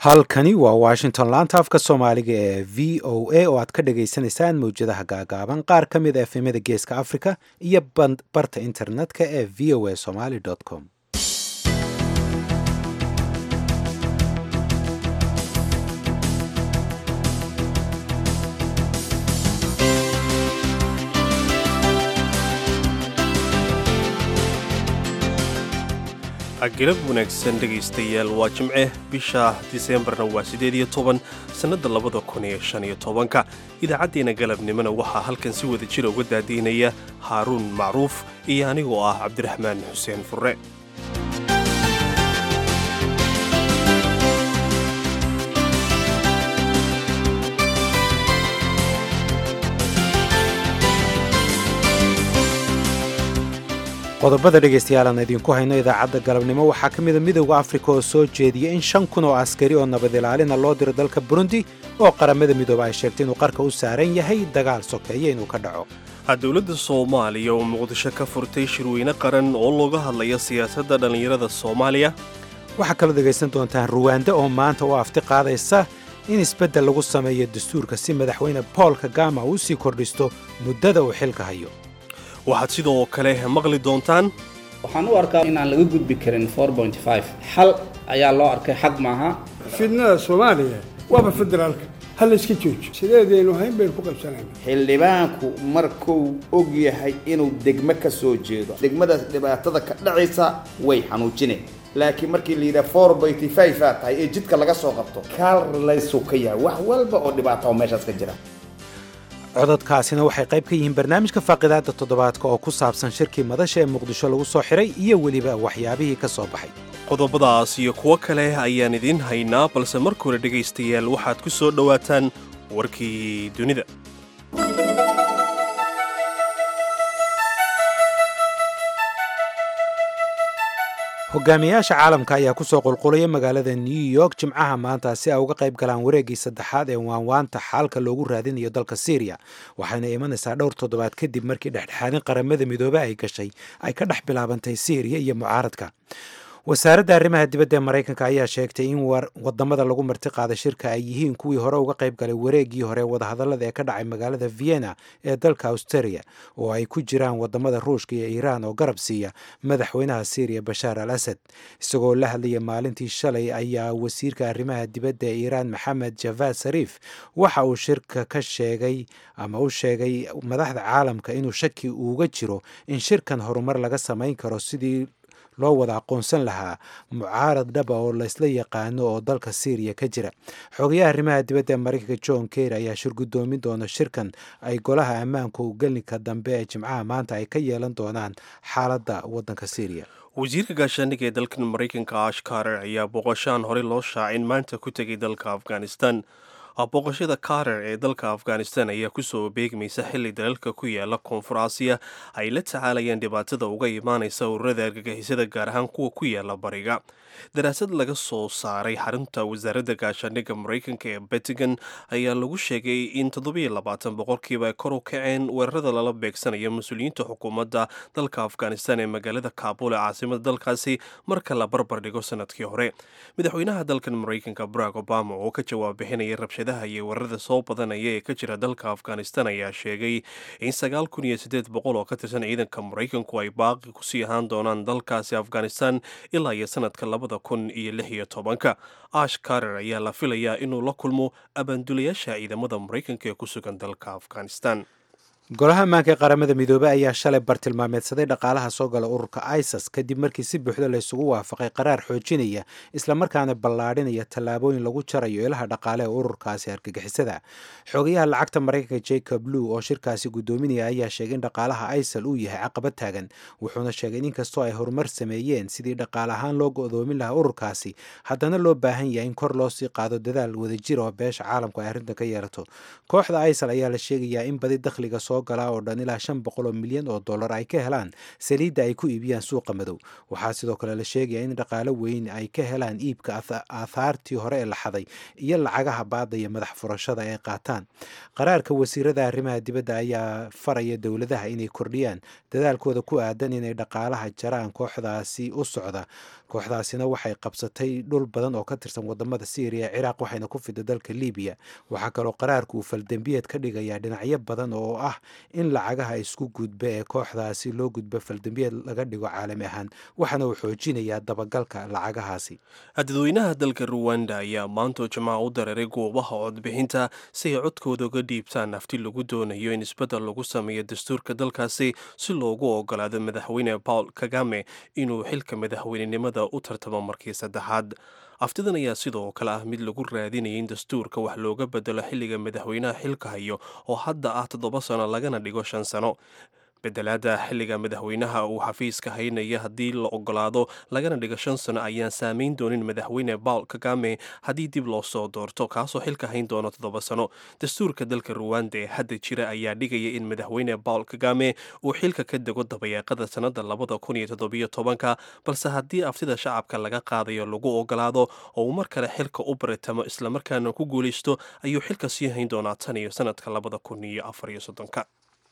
halkani waa washington laanta afka soomaaliga ee v o a oo aad ka dhagaysanaysaan mawjadaha gaagaaban qaar ka mid a efemyada geeska africa iyo barta internetka ee v o a somaly com galab wanaagsan dhegaystayaal waa jimce bisha diseembarna waa siddeed iyo toban sannadda labada kun iyo shan iyo tobanka idaacaddeena galabnimona waxaa halkan si wada jira uga daadiinaya haaruun macruuf iyo anigoo ah cabdiraxmaan xuseen furre qodobada dhegaystayaal aan idinku hayno idaacadda galabnimo waxaa ka mida midowda afrika oo soo jeediya in shan kun oo askari oo nabad ilaalina loo diro dalka burundi oo qaramada midooba ay sheegtay inuu qarka u saaran yahay dagaal sokeeya inuu ka dhaco dowladda soomaaliya oo muqdisho ka furtay shirweyne qaran oo looga hadlaya siyaasadda dhallinyarada soomaaliya waxaa kaloo dhegaysan doontaan ruwaanda oo maanta u afti qaadaysa in isbeddel lagu sameeyo dastuurka si madaxweyne bool kagama uu sii kordhisto muddada uu xilka hayo waxaad sidoo kale maqli doontaan waxaan u arkaa inaan laga gudbi karin xal ayaa loo arkay xaq maaha fidnada soomaaliya waaba federaalka ha layska joojo sideedaynu hayn baynu ku qabsanayna xildhibaanku markuu og yahay inuu degmo ka soo jeedo degmadaas dhibaatada ka dhacaysa way xanuujineen laakiin markii la yidhaha four byty five aa tahay ee jidka laga soo qabto kaal laysuu ka yahay wax walba oo dhibaata oo meeshaas ka jira cododkaasina waxay qayb ka yihiin barnaamijka faaqidaadda toddobaadka oo ku saabsan shirkii madasha ee muqdisho lagu soo xiray iyo weliba waxyaabihii ka soo baxay qodobadaas iyo kuwo kale ayaan idiin haynaa balse marka hore dhegaystayaal waxaad ku soo dhowaataan warkii dunida hogaamiyaasha caalamka ayaa kusoo qulqulaya magaalada new york jimcaha maanta si ay uga qayb galaan wareeggii saddexaad ee waanwaanta xaalka loogu raadinayo dalka syriya waxayna imanaysaa dhowr toddobaad kadib markii dhexdhexaadin qaramada midoobe ay gashay ay ka dhex bilaabantay syriya iyo mucaaradka wasaaradda arrimaha dibadda ee maraykanka ayaa sheegtay in wadamada lagu marti qaaday shirka ay yihiin kuwii hore uga qayb galay wareeggii hore wadahadallada ee ka dhacay magaalada vienna ee dalka australia oo ay ku jiraan wadamada ruushka iyo iiraan oo garab siiya madaxweynaha syriya bashaar al asad isagoo la hadlaya maalintii shalay ayaa wasiirka arrimaha dibadda ee iiraan maxamed javad sariif waxa uu shirka ka sheegay ama u sheegay madaxda caalamka inuu shaki uuga jiro in shirkan horumar laga samayn karo sidii loo wada aqoonsan lahaa mucaarad dhaba oo laysla yaqaano oo dalka syriya ka jira xogayaha arrimaha dibadda ee maraykanka john ker ayaa shir guddoomin doona shirkan ay golaha ammaanka u gelinka dambe ee jimcaha maanta ay ka yeelan doonaan xaaladda waddanka syriya wasiirka gaashaandhigga ee dalkan maraykanka ash karer ayaa booqashaan horey loo shaacin maanta ku tegay dalka afghanistan booqashada karer ee dalka afghanistan ayaa kusoo beegmaysa xilli dalalka ku yaala koonfur aasiya ay la tacaalayaan dhibaatada uga imaanaysa ururada argagixisada gaar ahaan kuwa ku yaala bariga daraasad laga soo saaray xarunta wasaaradda gaashaandhigga maraykanka ee betigan ayaa lagu sheegay in toddobiyo labaatan boqolkiiba ay kor u kaceen weerarada lala beegsanayo mas-uuliyiinta xukuumadda dalka afghanistan ee magaalada kaabul ee caasimada dalkaasi marka la barbar dhigo sanadkii hore madaxweynaha dalkan maraykanka barack obama oo ka jawaab bixinaya rabshadaha iyo weerarada soo badanaya ee ka jira dalka afghanistan ayaa sheegay in sagaal kun iyo siddeed boqol oo ka tirsan ciidanka maraykanku ay baaqi kusii ahaan doonaan dalkaasi afghanistan ilaa iyo sanadka labada kun iyo lix iyo tobanka ash karer ayaa la filayaa inuu la kulmo abaandulayaasha ciidamada maraykanka ee ku sugan dalka afghanistan golaha ammaanka ee qaramada midoobey ayaa shalay bartilmaameedsaday dhaqaalaha soo gala ururka isis kadib markii si buuxda laysugu waafaqay qaraar xoojinaya islamarkaana ballaadhinaya tallaabooyin lagu jarayo ilaha dhaqaale ee ururkaasi argagixisada xogayaha lacagta maraykanka jacob lew oo shirkaasi guddoominaya ayaa sheegay in dhaqaalaha isal uu yahay caqabad taagan wuxuuna sheegay in inkastoo ay horumar sameeyeen sidii dhaqaale ahaan loo go'doomin lahaa ururkaasi haddana loo baahan yahay in kor loo sii qaado dadaal wadajir oo beesha caalamku ay arrintan ka yeelato kooxda isal ayaa la sheegayaa in badi dakhliga soo soo galaa oo dhan ilaa shan boqol oo milyan oo dollar ay ka helaan saliidda ay ku iibiyaan suuqa madow waxaa sidoo kale la sheegaya in dhaqaalo weyn ay ka helaan iibka aathaartii hore ee la xaday iyo lacagaha baada iyo madax furashada ay qaataan qaraarka wasiirada arrimaha dibadda ayaa faraya dowladaha inay kordhiyaan dadaalkooda ku aadan inay dhaqaalaha jaraan kooxdaasi u socda kooxdaasina waxay qabsatay dhul badan oo ka tirsan wadamada syriya ciraaq waxayna ku fida dalka libiya waxaa kaloo qaraarku uu faldembiyeed ka dhigayaa dhinacyo badan oo ah in lacagaha isku gudba ee kooxdaasi loo gudbo faldembiyeed laga dhigo caalami ahaan waxaana uu xoojinayaa dabagalka lacagahaasi dadweynaha dalka ruwanda ayaa maantoo jimaaca u dareeray goobaha codbixinta si ay codkooda uga dhiibtaan nafti lagu doonayo in isbeddel lagu sameeyo dastuurka dalkaasi si loogu ogolaado madaxweyne paul kagame inuu xilka madaxweynenimada u tartamo markii saddexaad aftidan ayaa sidoo kale ah mid lagu raadinaya in dastuurka wax looga bedelo xilliga madaxweynaha xilka hayo oo hadda ah toddoba sano lagana dhigo shan sano bedelaada xilliga madaxweynaha uu xafiiska haynaya haddii la ogolaado lagana dhigo shan sano ayaan saameyn doonin madaxweyne paul kagame haddii dib loo soo doorto kaasoo xilka hayn doono toddoba sano dastuurka dalka ruwanda ee hadda jira ayaa dhigaya in madaxweyne paul kagame uu xilka ka dego dabayaaqada sannada labada kun iyo toddobiyo tobanka balse haddii aftida shacabka laga qaadayo lagu ogolaado oo uu mar kale xilka u baritamo islamarkaana ku guulaysto ayuu xilka sii hayn doonaa tan iyo sanadka labada kun iyo afar iyo soddonka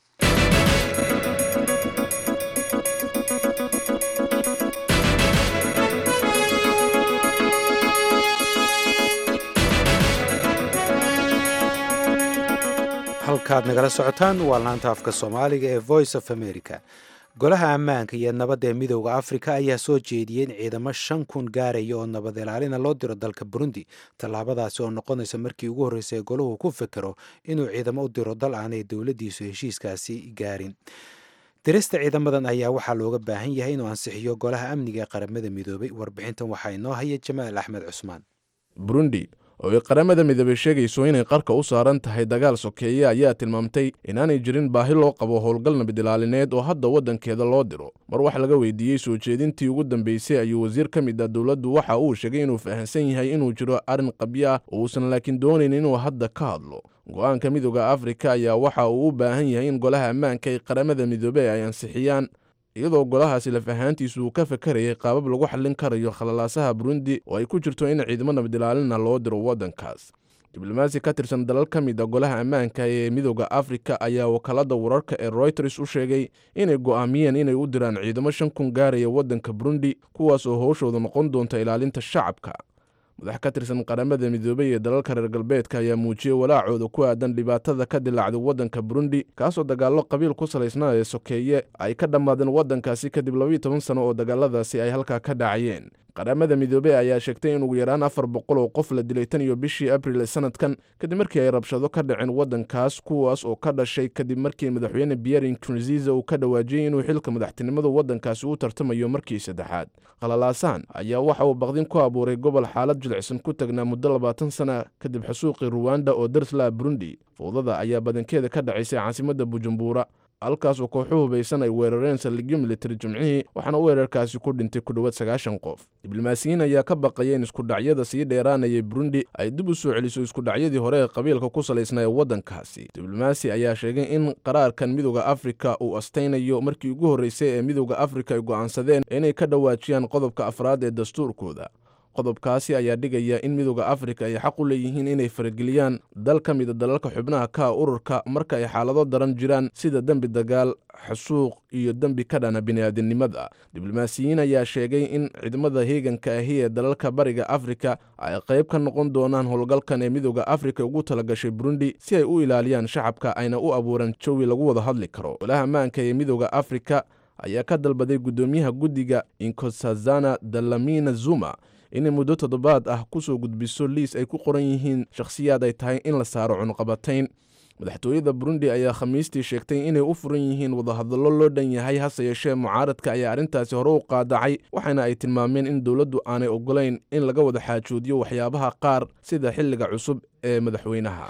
halkaad nagala socotaan waa laanta afka soomaaliga ee voice of america golaha ammaanka iyo nabadda ee midooda afrika ayaa soo jeediyey in ciidamo shan kun gaaraya oo nabad ilaalina loo diro dalka burundi tallaabadaasi oo noqonaysa markii ugu horreysay golahu ku fekero inuu ciidamo u diro dal aanay dowladdiisu heshiiskaasi gaarin dirista ciidamadan ayaa waxaa looga baahan yahay inuu ansixiyo golaha amniga ee qaramada midoobay warbixintan waxaa inoo haya jamaal axmed cusmaan burundi oo ay qaramada midoobey sheegayso inay qarka u saaran tahay dagaal sokeeye ayaa tilmaamtay inaanay jirin baahi loo qabo howlgal nabadilaalineed oo hadda waddankeeda loo diro mar wax laga weydiiyey soo jeedintii ugu dambeysay ayuu wasiir ka mid ah dowladdu waxa uu sheegay inuu fahamsan yahay inuu jiro arrin qabyo ah oo uusan laakiin doonayn inuu hadda ka hadlo go-aanka midooda afrika ayaa waxa uu u baahan yahay in golaha ammaanka ee qaramada midoobey ay ansixiyaan iyadoo golahaasi laf ahaantiisu uu ka fakarayay qaabab lagu xallin karayo khalalaasaha burundi oo ay ku jirto in ciidamo nabadilaalina loo diro waddankaas diblomaasi ka tirsan dalal ka mid a golaha ammaanka ee midooda afrika ayaa wakaalada wararka ee royters u sheegay inay go'aamiyeen inay u diraan ciidamo shan kun gaaraya waddanka burundi kuwaas oo howshooda noqon doonta ilaalinta shacabka madax ka tirsan qaramada midoobey ee dalalka reer galbeedka ayaa muujiyey walaacooda ku aadan dhibaatada ka dilaacday waddanka burundi kaasoo dagaallo qabiil ku salaysnaa ee sokeeye ay ka dhammaadeen waddankaasi kadib labayo toban sano oo dagaaladaasi ay halkaa ka dhacayeen qaramada midoobey ayaa sheegtay in ugu yaraan afar boqol oo qof la dilay tan iyo bishii abril ee sanadkan kadib markii ay rabshado ka dhaceen waddankaas kuwaas oo ka dhashay kadib markii madaxweyne pierre nkurunziza uu ka dhawaajiyey inuu xilka madaxtinimada waddankaasi u tartamayo markii saddexaad khalalaasan ayaa waxa uu baqdin ku abuuray gobol xaalad jilicsan ku tagnaa muddo labaatan sana kadib xusuuqii ruwanda oo darsla burundi fowdada ayaa badankeeda ka dhacaysay caasimadda bujumbura halkaas oo kooxu hubaysan ay weerareen saldhigyo militari jimcihii waxaana weerarkaasi ku dhintay ku dhowaad sagaashan qof diblomaasiyiin ayaa ka baqaya in iskudhacyada sii dheeraanayay burundi ay dib u soo celiso iskudhacyadii hore ee qabiilka ku salaysnaa ee waddankaasi diblomaasi ayaa sheegay in qaraarkan midooda afrika uu astaynayo markii ugu horreysay ee midooda afrika ay go'aansadeen inay ka dhawaajiyaan qodobka afraad ee dastuurkooda qodobkaasi ayaa dhigaya in midooda afrika ay xaq u leeyihiin inay farageliyaan dal ka mida dalalka xubnaha ka ururka marka ay xaalado daran jiraan sida dembi dagaal xasuuq iyo dembi ka dhana bini'aadinimada diblomaasiyiin ayaa sheegay in ciidamada heeganka ahi ee dalalka bariga afrika ay qayb ka noqon doonaan howlgalkan ee midooda afrika ugu talagashay burundi si ay u ilaaliyaan shacabka ayna u abuuraan jawi lagu wada hadli karo golaha ammaanka ee midooda afrika ayaa ka dalbaday guddoomiyaha guddiga inkosazana dalamina zuma inay muddo toddobaad ah ku soo gudbiso liis ay ku qoran yihiin shakhsiyaad ay tahay in la saaro cunuqabatayn madaxtooyada burundi ayaa khamiistii sheegtay inay u furan yihiin wadahadallo loo dhan yahay hase yeeshee mucaaradka ayaa arrintaasi hore u qaadacay waxaana ay tilmaameen in dowladdu aanay ogolayn in laga wada xaajoodiyo waxyaabaha qaar sida xilliga cusub ee madaxweynaha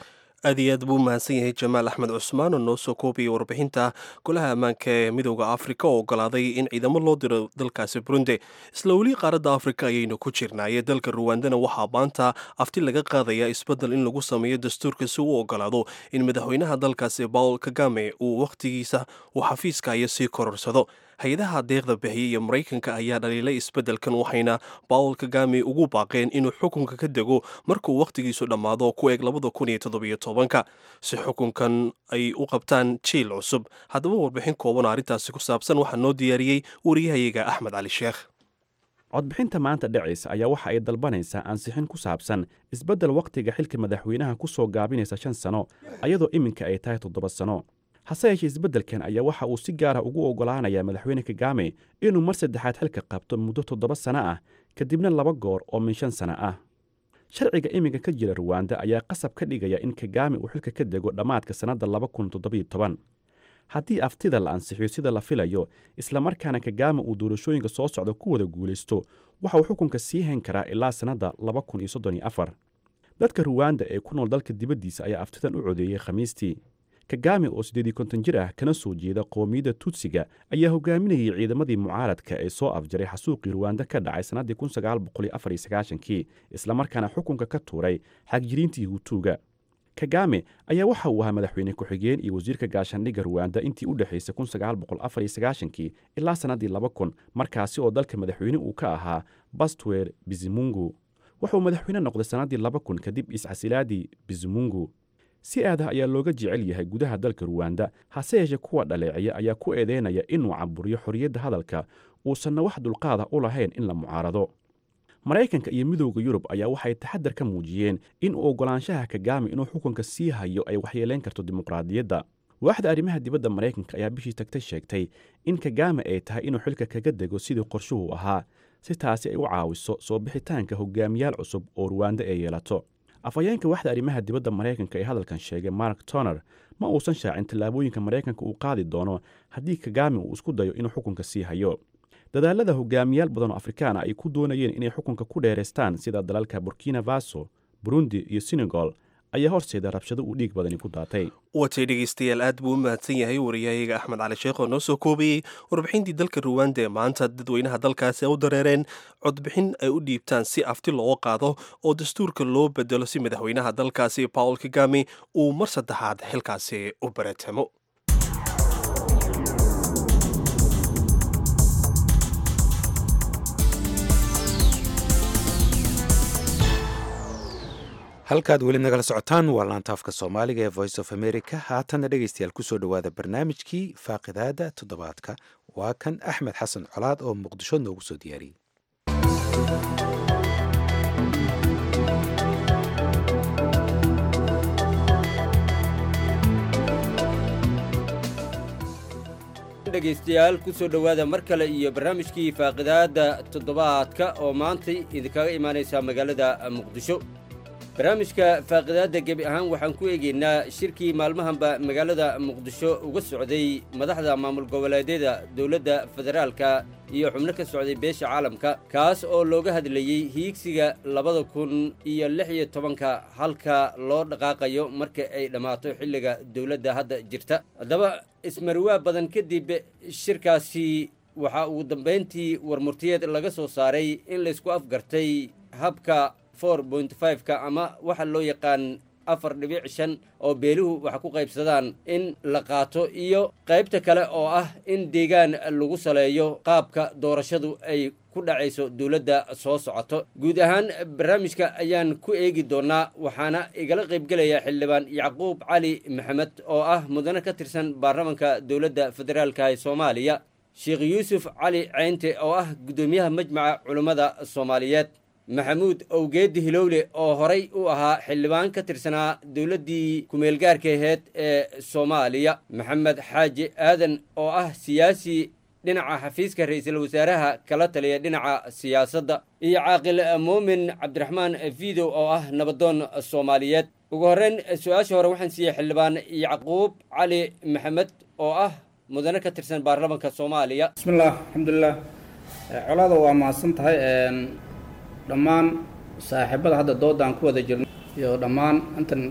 aad iyo aad buu mahadsan yahay jamaal axmed cusmaan oo noo soo koobiyay warbixinta golaha ammaanka ee midooda afrika oo ogolaaday in ciidamo loo diro dalkaasi burundi isla weli qaaradda afrika ayaynu ku jirnaaye dalka ruwandana waxaa maanta afti laga qaadaya isbeddel in lagu sameeyo dastuurka si uu ogolaado in madaxweynaha dalkaasi paul kagame uu wakhtigiisa uu xafiiskaayo sii kororsado hay-adaha deeqda bixiyay iyo maraykanka ayaa dhaliilay isbeddelkan waxayna paul kagame ugu baaqeen inuu xukunka ka dego markuu wakhtigiisu dhammaado ku eeg labada kun iyo toddobiyo tobanka si xukunkan ay u qabtaan jiil cusub haddaba warbixin kooban oo arrintaasi ku saabsan waxaa noo diyaariyey wariyahayaga axmed cali sheekh codbixinta maanta dhacaysa ayaa waxa ay dalbanaysaa ansixin ku saabsan isbeddel wakhtiga xilka madaxweynaha ku soo gaabinaysa shan sano ayadoo iminka ay tahay toddoba sano hase yeeshee isbeddelkan ayaa waxa uu si gaara ugu oggolaanayaa madaxweyne kagame inuu mar saddexaad xilka qabto muddo toddoba sano ah kadibna laba goor oo min shan sano ah sharciga iminka ka jira ruwanda ayaa qasab ka dhigaya in kagame uu xilka ka dego dhammaadka sannadda laba kun toddobiyo toban haddii aftida la ansixiyo sida la filayo islamarkaana kagame uu doorashooyinka soo socda ku wada guulaysto waxa uu xukunka sii hayn karaa ilaa sannadda laba kun iyo soddon iyo afar dadka ruwanda ee ku nool dalka dibaddiisa ayaa aftidan u codeeyey khamiistii kagame oo siddeed iyo konton jir ah kana soo jeeda qoomiyadda tutsiga ayaa hogaaminayay ciidamadii mucaaradka ee soo afjaray xasuuqii ruwanda ka dhacay sannaddii kun sagaal boqol iyo afar iyo sagaashankii islamarkaana xukunka ka tuuray xagjiriintii hutuuga kagame ayaa waxa uu ahaa madaxweyne ku-xigeen iyo wasiirka gaashaandhigga ruwanda intii u dhexaysay kun sagaal boqol afar iyo sagaashankii ilaa sannaddii laba kun markaasi oo dalka madaxweyne uu ka ahaa bastwer bizimungu wuxuu madaxweyne noqday sannaddii laba kun kadib iscasilaadii bizimungu si aadah ayaa looga jecel yahay gudaha dalka ruwanda hase yeeshee kuwa dhaleecaya ayaa ku eedeynaya inuu caburiyo xorriyadda hadalka uusanna wax dulqaada u lahayn in la mucaarado maraykanka iyo midowda yurub ayaa waxay taxadar ka muujiyeen in uu oggolaanshaha kagame inuu xukunka sii hayo ay waxyeelayn karto dimuqraadiyadda waaxda arrimaha dibadda maraykanka ayaa bishii tagtay sheegtay in kagame ay tahay inuu xilka kaga dego sidii qorshuhu ahaa si taasi ay u caawiso soo bixitaanka hogaamiyaal cusub oo ruwanda ay yeelato afhayeenka waxda arrimaha dibadda maraykanka ee hadalkan sheegay mark toner ma uusan shaacin tallaabooyinka maraykanka uu qaadi doono haddii kagame uu isku dayo inuu xukunka sii hayo dadaalada hogaamiyaal badan oo afrikaana ay ku doonayeen inay xukunka ku dheeraystaan sida dalalka burkina faso burundi iyo senegal ayaa horseeda rabshado uu dhiig badani ku daatay watay dhegeystayaal aad buu u mahadsan yahay wariyahayaga axmed cali sheekh oo noo soo koobayey warbixintii dalka ruwanda ee maanta dadweynaha dalkaasi u dareereen codbixin ay u dhiibtaan si afti loo qaado oo dastuurka loo bedelo si madaxweynaha dalkaasi paul kagame uu mar saddexaad xilkaasi u baratamo halkaad weli nagala socotaan waa laantaafka soomaaliga ee voice of america haatanna dhegeystayaal kusoo dhowaada barnaamijkii faaqidaada toddobaadka waa kan axmed xasan colaad oo muqdisho noogu soo diyaariyey dhegaystayaal ku soo dhowaada mar kale iyo barnaamijkii faaqidaadda toddobaadka oo maantay idinkaga imaanaysaa magaalada muqdisho barnaamijka faaqidaadda gebi ahaan waxaan ku eegaynaa shirkii maalmahanba magaalada muqdisho uga socday madaxda maamul goboleedyada dowladda federaalka iyo xubno ka socday beesha caalamka kaas oo looga hadlayey hiigsiga labada kun iyo lix iyo tobanka halka loo dhaqaaqayo marka ay dhammaato xilliga dowladda hadda jirta haddaba ismarwaa badan kadib shirkaasi waxaa ugu dambayntii warmurtiyeed laga soo saaray in laysku afgartay habka for point fiveka ama waxa loo yaqaan afar dhibic shan oo beeluhu wax ku qaybsadaan in la qaato iyo qaybta kale oo ah in deegaan lagu saleeyo qaabka doorashadu ay ku dhacayso dowladda soo socoto guud ahaan barnaamijka ayaan ku eegi doonnaa waxaana igala qaybgelaya xildhibaan yacquub cali maxamed oo ah mudane ka tirsan baarlamanka dowladda federaalka ee soomaaliya sheekh yuusuf cali ceynte oo ah guddoomiyaha majmaca culummada soomaaliyeed maxamuud owgeedi hilowle oo horay u ahaa xildhibaan ka tirsanaa dowladdii kumeelgaarka aheyd ee soomaaliya maxamed xaaji aadan oo ah siyaasi dhinaca xafiiska ra-iisul wasaaraha kala taliya dhinaca siyaasadda iyo caaqil muumin cabdiraxmaan fiidow oo ah nabadoon soomaaliyeed ugu horreyn su-aasha hore waxaan siiyey xildhibaan yacquub cali maxamed oo ah mudane ka tirsan baarlamanka soomaaliya bismillaah alxamdulilah colaada waa mahadsan tahay dhammaan saaxiibada hadda doodaan ku wada jirno iyo dhammaan intan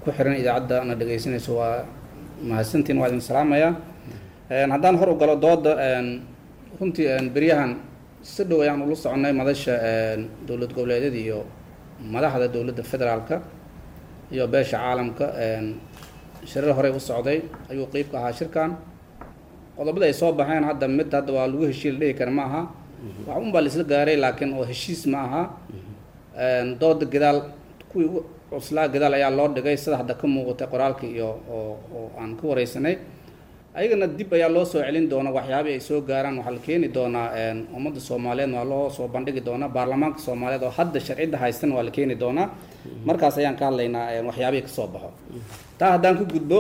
ku xiran idaacadda na dhegaysanayso waa mahadsantiin waa idin salaamayaa haddaan hor u galo dooda runtii beryahan si dhow ayaan ula soconay madasha dowlad goboleedyada iyo madaxda dowladda federaalka iyo beesha caalamka shirar horey u socday ayuu qeyb ka ahaa shirkan qodobada ay soo baxeen hadda mid hadda waa lagu heshiil dhihi kara ma aha wax un baa laisla gaaray laakiin oo heshiis ma aha dooda gadaal kuwii u cuslaa gadaal ayaa loo dhigay sida hadda ka muuqatay qoraalka iyo oo oo aan ka wareysanay ayagana dib ayaa loo soo celin doona waxyaabihii ay soo gaaraan waxaa la keeni doonaa ummadda soomaaliyeed waa loo soo bandhigi doonaa baarlamaanka soomaaliyeed oo hadda sharcidda haystan waa la keeni doonaa markaas ayaan ka hadlaynaa waxyaabihii kasoo baxo taa haddaan ka gudbo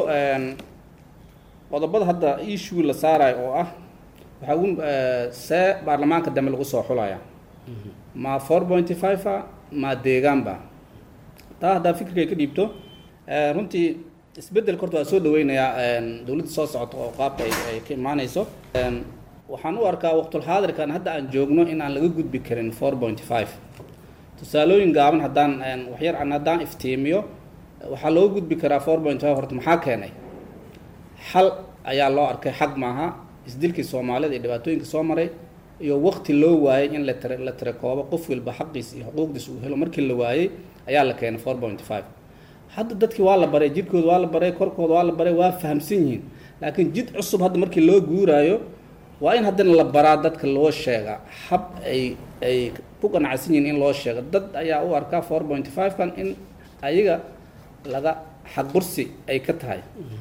qodobada hadda issue la saarayo oo ah waxaa ugu see baarlamaanka dambe lagu soo xulaya ma four pointy five a ma deegaanba taa haddaa fikirkay ka dhiibto runtii isbeddelka horta waa soo dhaweynayaa dowladda soo socota oo qaabka ay ka imaanayso waxaan u arkaa waqtulxaadirkan hadda aan joogno in aan laga gudbi karin four pointy five tusaalooyin gaaban haddaan waxyar aan haddaan iftiimiyo waxaa loo gudbi karaa four point five horta maxaa keenay xal ayaa loo arkay xaq maaha isdilkii soomaalida iyo dhibaatooyinka soo maray iyo waqti loo waayey in la tira la tirakoobo qof walba xaqiis iyo xuquuqdiis uu helo markii la waayey ayaa la keenay four point five hadda dadkii waa la baray jirkooda waa la baray korkooda waa la baray waa fahamsan yihiin laakiin jid cusub hadda markii loo guuraayo waa in haddana la baraa dadka loo sheega hab ay ay ku qanacsan yihiin in loo sheego dad ayaa u arkaa four point five kan in ayaga laga xaqbursi ay ka tahay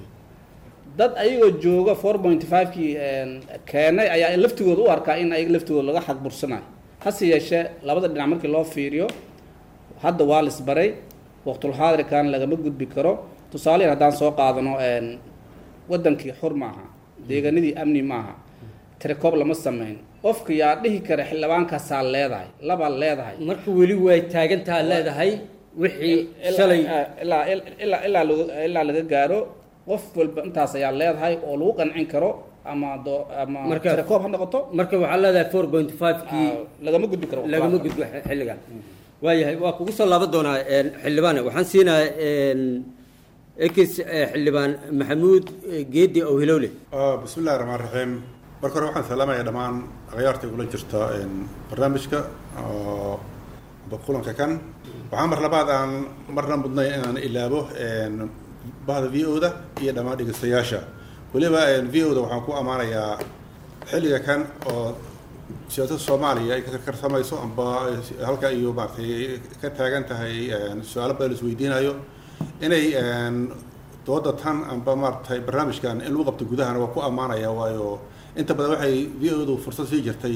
dad ayagoo jooga four point five kii keenay ayaa laftigooda u arkaa in ayaga laftigooda laga xaqbursanayo hase yeeshee labada dhinac markii loo fiiriyo hadda waa lisbaray waqtulxaadirkan lagama gudbi karo tusaale haddaan soo qaadano wadankii xur maaha deegaanadii amni maaha tirakoob lama sameyn qofka yaa dhihi kara xildhibaankaasaa leedahay labaa leedahay marka weli way taagantaa leedahay wixii shalay ilaa ilaa ilaa ilaa laga gaaro qof walba intaas ayaa leedahay oo lagu qancin karo ama do ama Marka- tirakoob ha noqoto marka waxaa leedahay four point five kii ah, lagama gudbi karo lagama gudbo xilligan waayahay waa kugu soo laaban doonaa xildhibaan waxaan siinayaa ekis xildhibaan maxamuud geedi owhilowle آه، بسم الله الرحمن الرحيم marka hore waxaan salaamayaa dhammaan akhyaarta igula jirta een, barnaamijka oo amba kulanka kan waxaa mar labaad aan marna mudnay inaan ilaabo een, bahda v o da iyo dhammaan dhegeystayaasha weliba v o da waxaan ku ammaanayaa xilliga kan oo siyaasadda soomaaliya ay ka karkarsamayso amba halka iyo maaragtay ka taagan tahay een, su-aalo badan la isweydiinayo inay een, dooda tan amba maaragtay barnaamijkan in lagu qabto gudahana waa ku ammaanaya waayo inta badan waxay v o du fursad sii jirtay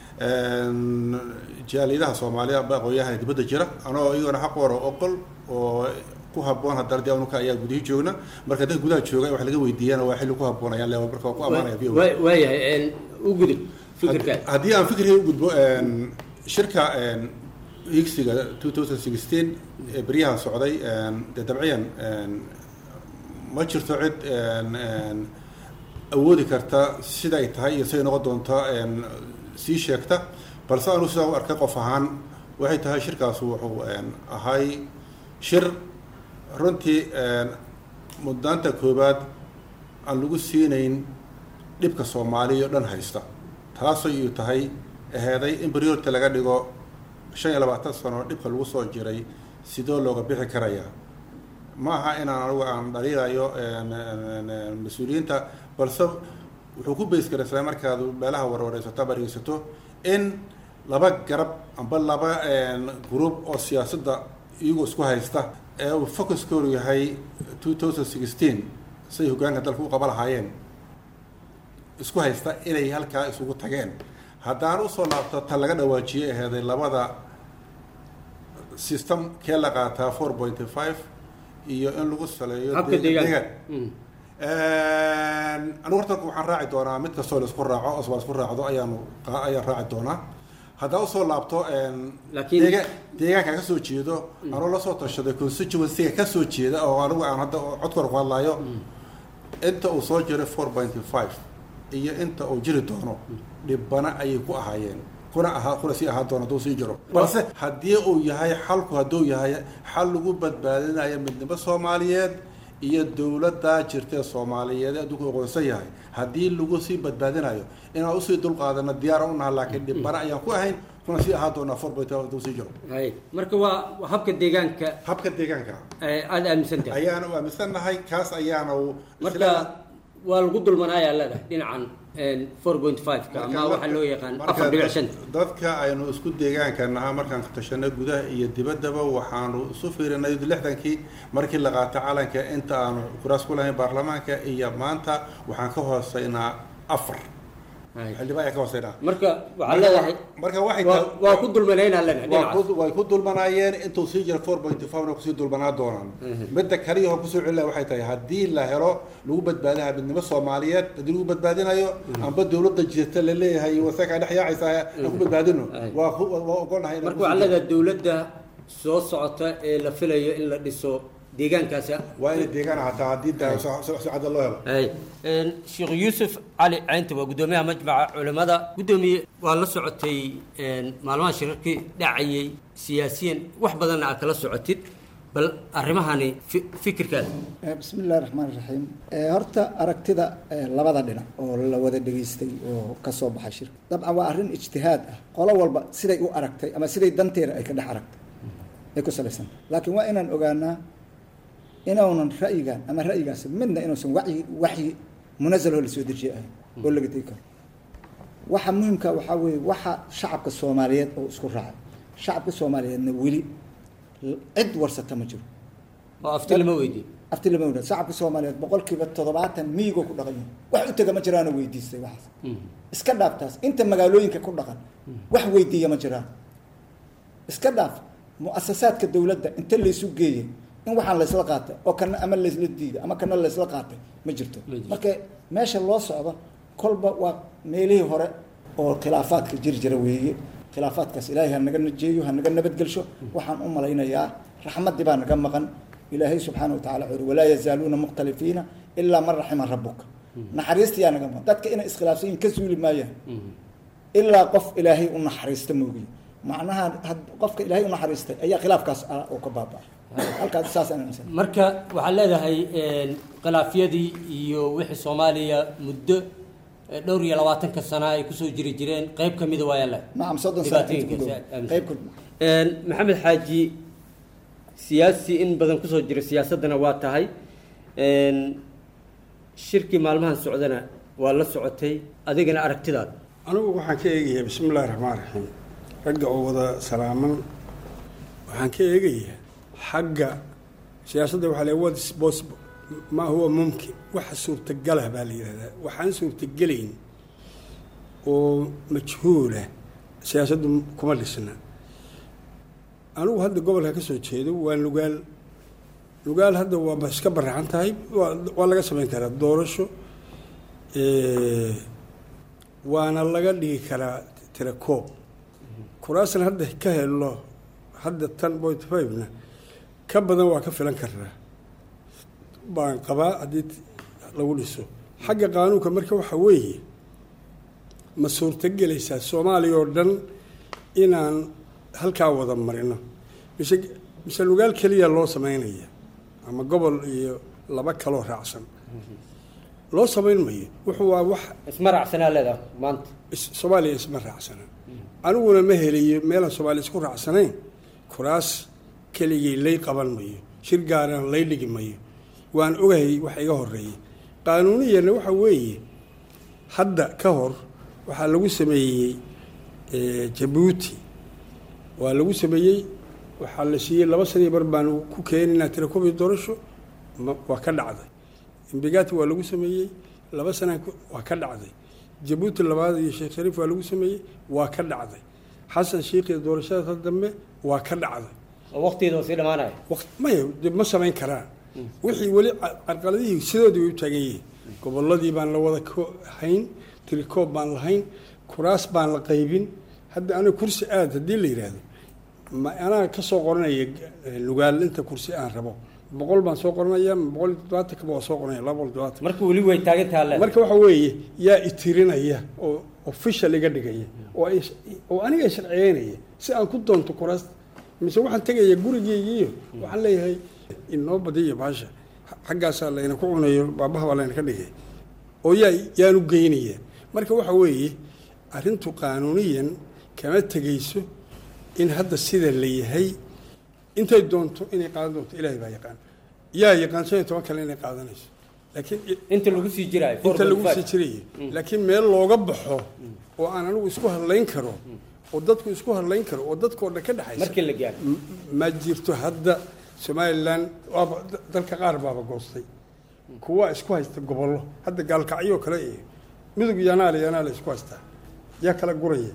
een, jaaliyadaha soomaaliya amba aqoonyaha dibadda jira anoo iyagona xaq wara oqol oo ku habboon haddana dee anuka ayaa gudihii joogna marka dadka gudaha jooga wax laga weydiiyana waa xilli ku habboon ayaan leeyahay marka waa ku ammaanaya v o Waa- waayahay u gudub fikirkaas Had- haddii aan fikirkay u gudbo een, shirka een, higsiga 2016 ee beryahan socday een, dee dabciyan een, ma jirto cid een, een, awoodi karta siday tahay iyo siday noqon doonto een, sii sheegta balse anu sidaa u arkay qof ahaan waxay tahay shirkaasu wuxuu een, ahay shir runtii een, mudnaanta koobaad aan lagu siinayn dhibka soomaaliya oo dhan haysta taasoo iyu tahay aheeday in priority laga dhigo shan iyo labaatan sano dhibka lagu soo jiray sidoo looga bixi karayaa ma aha inaan anigu aan dhaliilayo een, een, een, mas-uuliyiinta balse wuxuu ku beys karaysaa markaad meelaha warwareysato ama dhegeysato in laba garab amba laba een, group oo siyaasadda iyagoo isku haysta ee uu focuskoodu yahay 2016 siday hogaanka dalka u qaba lahaayeen isku haysta inay halkaa isugu tageen haddaan usoo laabto tan laga dhawaajiyey aheeday labada system kee la qaataa four point five iyo in lagu saleeyo habka deega- deegaanka deegaan. anigu horta waxaan raaci doonaa mid kastoo la isku raaco oo la isku raacdo ayaanu qa- ayaan raaci doonaa haddaan usoo laabto een, Laakiin- deega- deegaanka ka soo jeedo anuu lasoo tashaday constituency-ga ka soo jeeda oo anigu aan hadda codkor ku hadlayo inta uu soo jiray four point five iyo inta uu jiri doono dhibana ayay ku ahaayeen kuna ahaa kuna sii ahaan doona hadduu sii jiro balse haddii uu yahay xalku hadduu yahay xal lagu badbaadinayo midnimo soomaaliyeed iyo dowladda jirta ee soomaaliyeed ee adduunku aqoonsan yahay haddii lagu sii badbaadinayo inaan usii dulqaadano diyaar u naha laakiin dhibana ayaan ku ahayn kuna sii ahaan doonaa four point hadduu sii jiro hay marka waa waa habka deegaanka habka deegaanka ee aada aaminsan tahay ayaana u aaminsannahay kaas ayaana uu marka waa lagu dulmanaayaa leedahay dhinacan four point five-ka ama waxaa loo yaqaan afar dhibic shanta dadka aynu isku deegaanka nahaa markaan tashanay gudaha iyo dibaddaba waxaanu isu fiirinay lixdankii markii la qaatay calanka inta aanu kuraas ku lahayn baarlamaanka iyo maanta waxaan ka hooseynaa afar xildhibaan ayaan ka hooseynaa marka waxaa leedahay marka waxay waa- waa ku dulmanaynaa leedahay waa dhinacaas ku- way ku dulmanaayeen intuu sii jiro four point five na kusii dulmanaa doonaan midda kaliya oo kusoo celina waxay tahay haddii la helo lagu badbaadaha midnimo soomaaliyeed haddii lagu badbaadinayo amba dowladda jirta la leeyahay wasaka dhex yaacaysa aan ku badbaadino waa ku- waa ogolnahay inaan marka kusii waxaa leedahay dowladda soo socota ee la filayo in la dhiso deegaankaasi waa inay deegaan ahataa haddii daa socada loo helo hay sheekh yuusuf cali caynta waa guddoomiyaha majmaca culimmada guddoomiye waa la socotay maalmaha shirarkii dhacayay siyaasiyan wax badanna aad kala socotid bal arrimahani fi- fikirkaada bismi illahi raxmaan raxiim horta aragtida eh, labada dhinac oo la wada dhegaystay oo ka soo baxay shirka dabcan waa arrin ijtihaad ah qolo walba siday u aragtay ama siday danteeda ay ka dhex aragtay ay ku salaysan laakiin waa inaan ogaanaa inuunan ra'yigan ama ra'yigaasi midna inuusan wacyi waxyi munazaloo la soo dejiye ahayn oo laga tegi karo waxa muhimka waxaa weeye waxa shacabka soomaaliyeed oo isku raacay shacabka soomaaliyeedna weli cid warsata ma jiro oo afti lama weydiin afti lama weydiin shacabka soomaaliyeed boqolkiiba toddobaatan miyigoo ku dhaqan yahay wax u tega ma jiraanoo weydiistay waxaas iska dhaaf taas inta magaalooyinka ku dhaqan wax weydiiya ma jiraan iska dhaaf mu'asasaadka dowladda inta laysu geeyey in waxaan laysla qaatay oo kana ama laysla diiday ama kana laysla qaatay ma jirto marka meesha loo socdo kolba waa meelihii hore oo khilaafaadka jiri jira weeye khilaafaadkaas ilaahay ha naga najeeyo ha naga nabadgelsho waxaan u malaynayaa raxmaddii baa naga maqan ilaahay subxaana wa tacala wuxuu yidhi walaa yazaaluuna mukhtalifiina ilaa man raxima rabuka naxariistiyaa naga maqan dadka inay iskhilaafsan yihin ka suuli maayaan ilaa qof ilaahay u naxariista moogiye macnaha had- qofka ilaahay u naxariistay ayaa khilaafkaas ah oo ka baaba'ay halkaas saasaan aaminsan marka waxaad leedahay khilaafyadii iyo wixii soomaaliya muddo eh, dhowr iyo labaatanka sana ay kusoo jiri jireen qayb ka mida waa yaala nacam soddon sano inta ku dhow qayb ku maxamed xaaji siyaasi in badan kusoo jira siyaasaddana waa tahay shirkii maalmahan socdana waa la socotay adigana aragtidaada anigu waxaan ka eegayaa bismi illahi raxmaan raxiim ragga oo wada salaaman waxaan ka eegayaa xagga siyaasadda waxaa leeyahay what is possible ma huwa mumkin waxa suurtagalah baa la yidhahdaa waxaan suurtagelayn oo majhuula siyaasaddu kuma dhisna anigu hadda gobolka ka soo jeedo waa lugaal lugaal hadda waaba iska baraxan tahay waa waa laga samayn karaa doorasho Eh, waana laga dhigi karaa tirakoob kuraasna hadda ka helo hadda tan point five-na ka badan waa ka filan karnaa baan qabaa haddii t- lagu dhiso xagga qaanuunka marka waxa weeye ma suurtagelaysaa soomaaliya oo dhan inaan halkaa wada marino mise mise lugaal keliya loo samaynaya ama gobol iyo laba kaloo raacsan loo samayn mayo wuxuu waa wax isma raacsanaa leedahay maanta is- soomaaliya isma raacsana aniguna ma helayo meelaan soomaaliya isku raacsanayn kuraas keligii lay qaban mayo shir gaarana lay dhigi mayo waan ogahay wax iga horeeyay qaanuuniyana waxa weeye hadda ka hor waxaa lagu sameeyey eh, jabuuti waa lagu sameeyey waxaa la siiyey laba saniyo bar baan ku keeninaa tirakobi doorasho ma- waa ka dhacday imbigati waa lagu sameeyey laba sana waa ka dhacday jabuuti labaad iyo sheekh shariif waa lagu sameeyey waa ka dhacday xasan sheikh iyo doorashada dambe waa ka dhacday oo waqtigeeda waa sii dhamaanaya waqt maya de ma samayn karaan wixii weli ca- carqaladihii sidoodii way u taagan yihiin gobolladii baan la wada ko- hayn tirikoob baan lahayn kuraas baan la qaybin hadda aniga kursi aad haddii la yidhaahdo ma anaa ka soo qoranaya eh, lugaal inta kursi aan rabo boqol baan soo qoranaya boqol iyo toddobaatanka waa soo qoranaya laba boqol iyo toddobaatan marka weli way taagan taha le marka waxa weeye yaa itirinaya oo official iga dhigaya oo ay oo aniga sharciyeynaya si aan ku doonto kuraasta mise waxaan tegaya gurigeygiiyo waxaan leeyahay inoo badiyo baasha xaggaasaa layna ku cunayo baabaha baa layna ka dhigay oo yaa yaanu geynaya marka waxa weeye arrintu qaanuuniyan kama tegayso in hadda sida la yahay intay doonto inay qaadan doonto ilaahay baa yaqaan yaa yaqaan shan iyo toban kale inay qaadanayso laakiin inta lagu sii jiraayo inta lagu sii jirayo laakiin meel looga baxo oo aan anigu isku hadlayn karo oo dadku isku hadlayn karo oo dadkoo dhan ka dhexaysa markii la gaaro ma jirto hadda somalilan waaba dalka qaar baaba goostay kuwa isku haysta gobollo hadda gaalkacyo kale iyo midug yanaale yanaale isku haystaa yaa kala guraya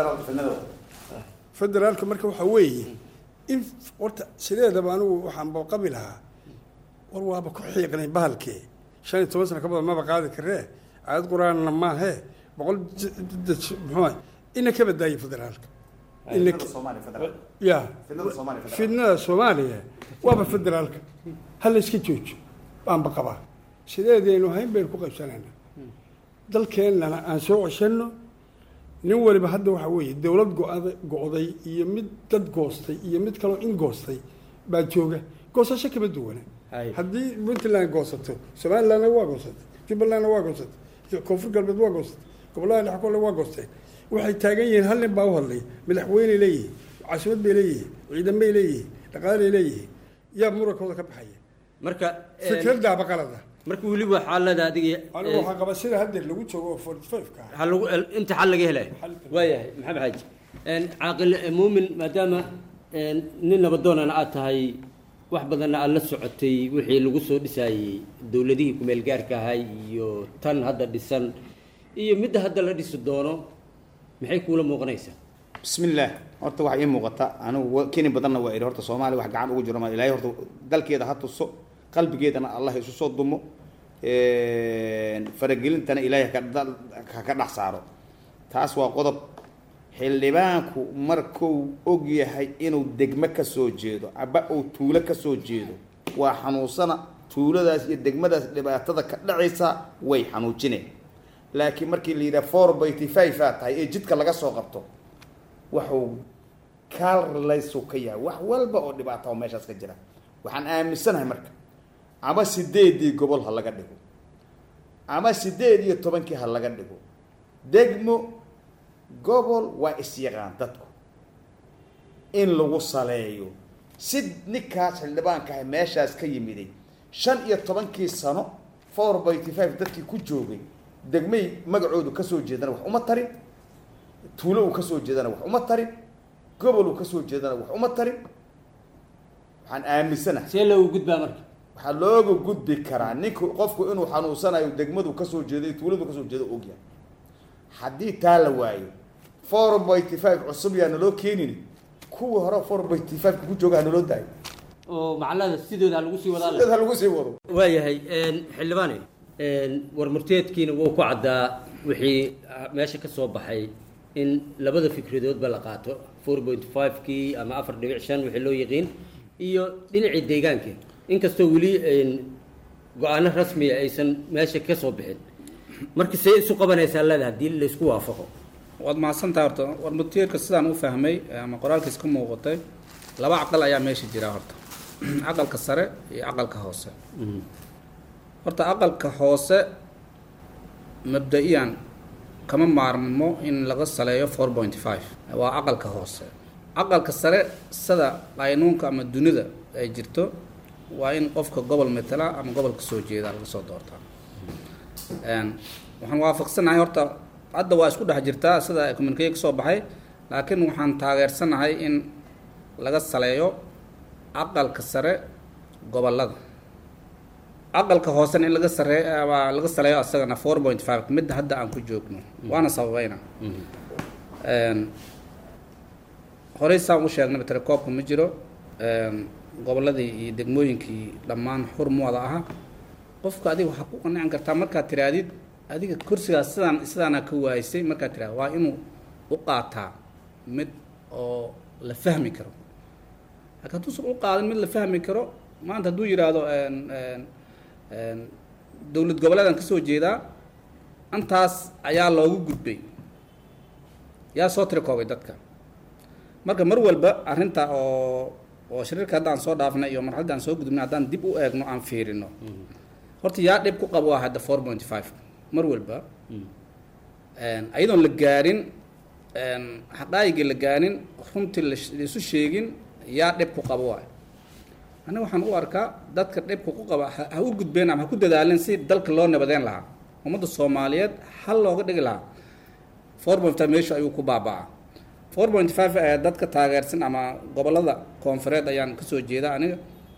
federaalka marka waxaa weeye in horta sideedaba anigu waxaan baqabi lahaa war waaba ku xiiqnay bahalkee shan iyo toban sano ka badan maba qaadi karee aayad qur-aanna maahee boqol muxuu ina ka badaaye federaalka ina ya fidnada soomaaliya waaba federaalka ha la iska joojo baanba qabaa sideedaynu hayn baynu ku qaybsanayna dalkeennana aan soo ceshanno nin waliba hadda waxaa weeye dowlad go- go-day iyo mid dad goostay iyo mid kaloo in goostay baa jooga goosasho kama duwana haddii puntland goosato somalilandna waa goosatay jubbalandna waa goosatay koonfur galbeed waa goosatay gobollada dhex kole waa goosteen waxay taagan yihiin hal nin baa u hadlay madaxweyney leeyihiin caasimad bay leeyihiin ciidan bay leeyihiin dhaqaalay leeyihiin yaa murankooda ka baxaya marka fikradaaba qalada marka weliba xaalada adiga anigu waxaa qaba sida haddeer lagu joogo oo forty five ka waxaa lagu inta xal laga helayo waayahay maxamed xaaji caaqil muumin maadaama nin nabadoonana aad tahay wax badanna aad la socotay wixii lagu soo dhisaayey dowladihii kumeel gaarka ahay iyo tan hadda dhisan iyo midda hadda la dhisi doono maxay kuula muuqanaysaa bismillaah horta waxaa ii muuqata anigu keni badanna waa idhi horta soomaaliya wax gacan ugu jiro ma ilaahay horta dalkeeda ha tuso qalbigeedana allah isu soo dumo faragelintana ilaahay ha ka dhex saaro taas waa qodob xildhibaanku markuu og yahay inuu degmo ka soo jeedo aba uu tuulo ka soo jeedo waa xanuunsana tuuladaas iyo degmadaas dhibaatada ka dhacaysa way xanuujineen laakiin markii la yidhaha four byty five aa tahay ee jidka laga soo qabto waxuu kaallaysu ka yahay wax walba oo dhibaata oo meeshaas ka jira waxaan aaminsanahay marka ama sideedii gobol ha laga dhigo ama sideed iyo tobankii ha laga dhigo degmo gobol waa isyaqaan dadku in lagu saleeyo si ninkaas xildhibaanka ah meeshaas ka yimiday shan iyo tobankii sano four byty five dadkii ku joogay degmay magacoodu kasoo jeedana wax uma tarin tuulo uu kasoo jeedana wax uma tarin gobol uu kasoo jeedana wax uma tarin waxaan aaminsanahay see loogu gudbaa marka waxaa looga gudbi karaa ninku qofku inuu xanuunsanayo degmadu kasoo jeeday tuuladu kasoo jeedo ogyahay haddii taa la waayo four byty five cusub yaa naloo keenin kuwii hore four byty five ku jooga ha naloo daayo oo macnada sidooda ha lagu sii wadaa sideed ha lagu sii wado waayahay xildhibaane war murteedkiina wuu ku caddaa wixii meesha ka soo baxay in labada fikradoodba la qaato four point five kii ama afar dhibic shan wixii loo yaqiin iyo dhinacii deegaanka inkastoo weli go-aano rasmiya aysan meesha ka soo bixin marka see isu qabanaysaa leeda haddii laysku waafaqo waad mahadsantaha horta war murteedka sidaan u fahmay ama qoraalkiis ka muuqatay laba caqal ayaa meesha jira horta caqalka sare iyo caqalka hoose horta aqalka hoose mabda-iyan kama maarmo in laga saleeyo four point five waa aqalka hoose aqalka sare sida qaynuunka ama dunida ay jirto waa in qofka gobol matala ama gobol kasoo jeeda laga soo doortaa waxaan waafaqsanahay horta hadda waa isku dhex jirtaa sida communicate kasoo baxay laakiin waxaan taageersanahay in laga saleeyo aqalka sare gobolada aqalka hoosena in laga sare laga saleeyo asagana four point five midda hadda aan ku joogno waana sababayna horey saan u sheegnay telekoobka ma jiro goboladii iyo degmooyinkii dhammaan xur mu wada aha qofka adiga waxaa ku qanacin kartaa markaad tiraadid adiga kursigaas sidaan sidaana ka waaysay markaad tiraad waa inuu u qaataa mid oo la fahmi karo laakiin hadduusan u qaadin mid la fahmi karo maanta hadduu yidhaahdo dowlad goboleedan kasoo jeedaa antaas ayaa loogu gudbay yaa soo tirakoobay dadka marka mar walba arrinta oo oo shariirka haddaan soo dhaafnay iyo marxaladda aan soo gudubnay haddaan dib u eegno aan fiirino horta yaa dhib ku qabo hadda four point five mar walba ayadoon la gaarin xaqaayigii la gaarin runtii laisu sheegin yaa dhib ku qabo waay aniga waxaan u arkaa dadka dhibka ku qaba ha u gudbeen ama ha ku dadaalin si dalka loo nabadeyn lahaa ummadda soomaaliyeed hal looga dhigi lahaa four point five meesha ayuu ku baaba'aa four point five ee dadka taageersan ama gobollada koonfureed ayaan kasoo jeeda aniga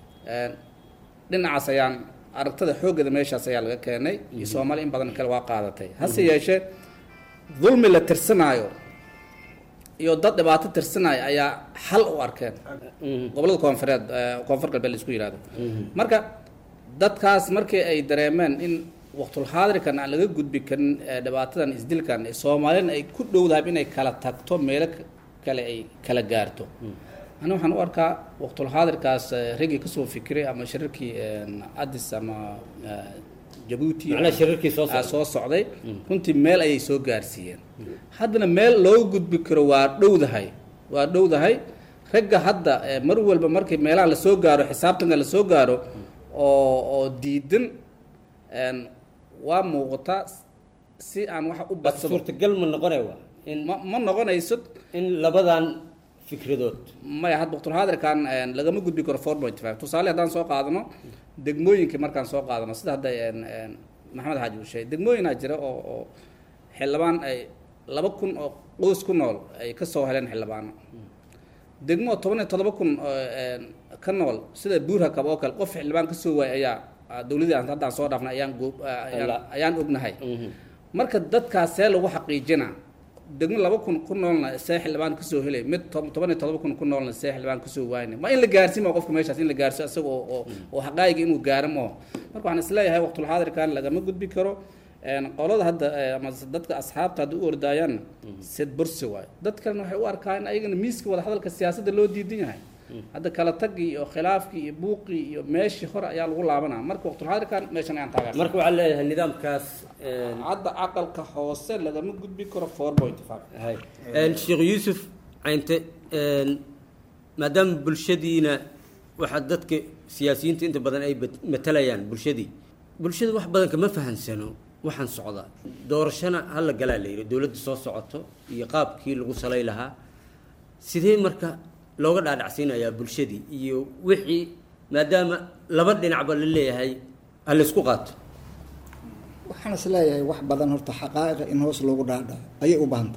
dhinacaas ayaan aragtada xooggeeda meeshaas ayaa laga keenay iyo soomaali in badan kale waa qaadatay hase yeeshee dulmi la tirsanaayo iyo dad dhibaato tirsanaayo ayaa xal u arkeen gobollada koonfureed koonfur galbeed la isku yihahdo marka dadkaas markii ay dareemeen in waqtulxaadirkan aan laga gudbi karin dhibaatadan isdilkan soomaalina ay ku dhowdahay inay kala tagto meelo kale ay kala gaarto ani waxaan u arkaa waqtulxaadirkaas raggii kasoo fikiray ama shirarkii addis ama jabuuti soo socday runtii meel ayay soo gaarsiiyeen haddana meel loo gudbi karo waa dhowdahay waa dhowdahay ragga hadda mar walba markii meelaha lasoo gaaro xisaabtanka lasoo gaaro oo oo diidan waa muuqataa si aan wax u badsado suurtagal ma noqonay waa in ma ma noqonayso in labadan fikradood maya had waqtulxaadirkan lagama gudbi karo four point five tusaale haddaan soo qaadano degmooyinkii markaan soo qaadano sida hadda maxamed xaaji uu sheegay degmooyinaa jira oo oo xildhibaan ay laba kun oo qoys ku nool ay kasoo heleen xildhibaano degmo toban iyo todoba kun ka nool sida buurhakab oo kale qof xildhibaan kasoo waayay ayaa dowladii aan haddaan soo dhaafnay ayaan goob ayaan ognahay marka dadkaas see lagu xaqiijina degmo laba kun ku noolna see xildhibaan kasoo helay mid toban iyo todoba kun ku noolna see xildhibaan kasoo waayna waa in la gaarsiima qofka meeshaas in la gaarsiyo isaga oo oo xaqaayiga inuu gaaro maho marka waxaan isleeyahay waqtulxaadirkan lagama gudbi karo qolada hadda ama dadka asxaabta hadda u ordaayaan sid bursi waayo dad kalena waxay u arkaan in ayagana miiska wada hadalka siyaasadda loo diidan yahay hadda kala tagii iyo khilaafkii iyo buuqii iyo meeshii hore ayaa lagu laabanaa marka waqtulxaadirkan meeshan ayaan taageersan marka waxaa leeyahay nidaamkaas hadda aqalka hoose lagama gudbi karo four point five sheekh yuusuf caynte maadaama bulshadiina waxaa dadka siyaasiyiinta inta badan ay matalayaan bulshadii bulshada wax badan kama fahansano waxaan socdaa doorashana hala galaa la yidhi dowladda soo socoto iyo qaabkii lagu salay lahaa sidee marka looga dhaadhacsiinayaa bulshadii iyo wixii maadaama laba dhinacba la leeyahay ha laysku qaato waxaan is leeyahay wax badan horta xaqaa'iqa in hoos loogu dhaadhaco ayay u baahantay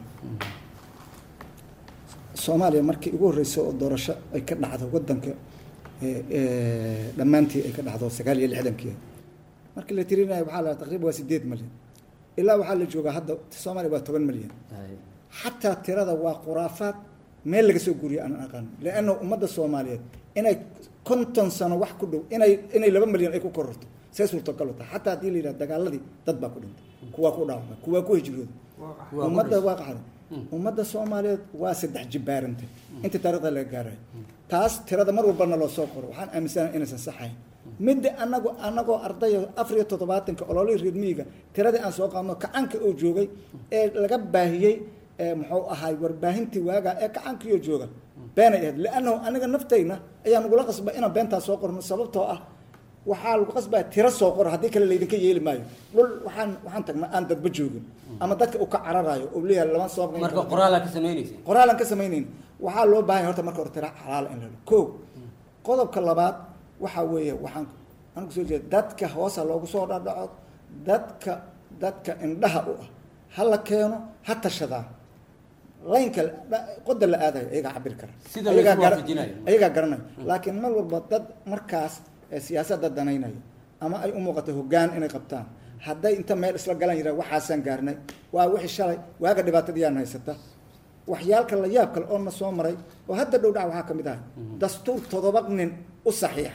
soomaaliya markii ugu horreysay oo doorasho ay ka dhacdo waddanka dhammaantii ay ka dhacdo sagaal iyo lixdankii markii la tirinayo waxaa la taqriiban waa sideed malyan ilaa waxaa la joogaa hadda soomaaliya waa toban malyan xataa tirada waa khuraafaad meel laga soo guuriyo aan aqaano lianna ummadda soomaaliyeed inay konton sano wax ku dhow inay inay laba malyan ay ku kororto see suurtagal u tahay xataa haddii la yidhaha dagaaladii dad baa ku dhintay kuwaa ku dhaawamay kuwaa ku hijrooday ummadda waa qaxday ummadda soomaaliyeed waa saddex jibbaarantay inta taarikhda laga gaarayo taas tirada mar walbana loo soo qoro waxaan aaminsanahay inaysan saxayn midda anagu anagoo ardaya afar iyo toddobaatanka ololihii reer miyiga tiradii aan soo qaadno kacanka oo joogay ee laga baahiyey muxuu ahaay warbaahintii waagaa ee kacankiioo jooga beenay ahayd liannahu aniga naftayna ayaa nagula qasba inaan beentaa soo qorno sababtoo ah waxaa lagu qasbaa tiro soo qoro haddii kale laydinka yeeli maayo dhul waxaan waxaan tagnaa aan dadba joogin ama dadka uu ka cararayo oo leeyahay lama soo marka qoraalaa ka samaynaysa qoraalan ka samaynayn waxaa loo baahan horta marka hore tira xalaala in la helo ko qodobka labaad waxaa weeye waxaan anigu soo jeeda dadka hoosa loogu soo dhadhaco dadka dadka indhaha u ah ha la keeno ha tashadaa laynka qoda la aadayo ayagaa cabiri kara Sida la isku waafajinayo. ayagaa garanayo laakiin mar walba dad markaas ee siyaasadda danaynayo ama ay u muuqato hoggaan inay qabtaan hadday inta meel isla galan yiraa waxaasaan gaarnay waa wixii shalay waaga dhibaatadiyaan haysata waxyaalka la yaab kale oo na soo maray oo hadda dhow dhac waxaa ka mid ahay dastuur todoba nin u saxiixan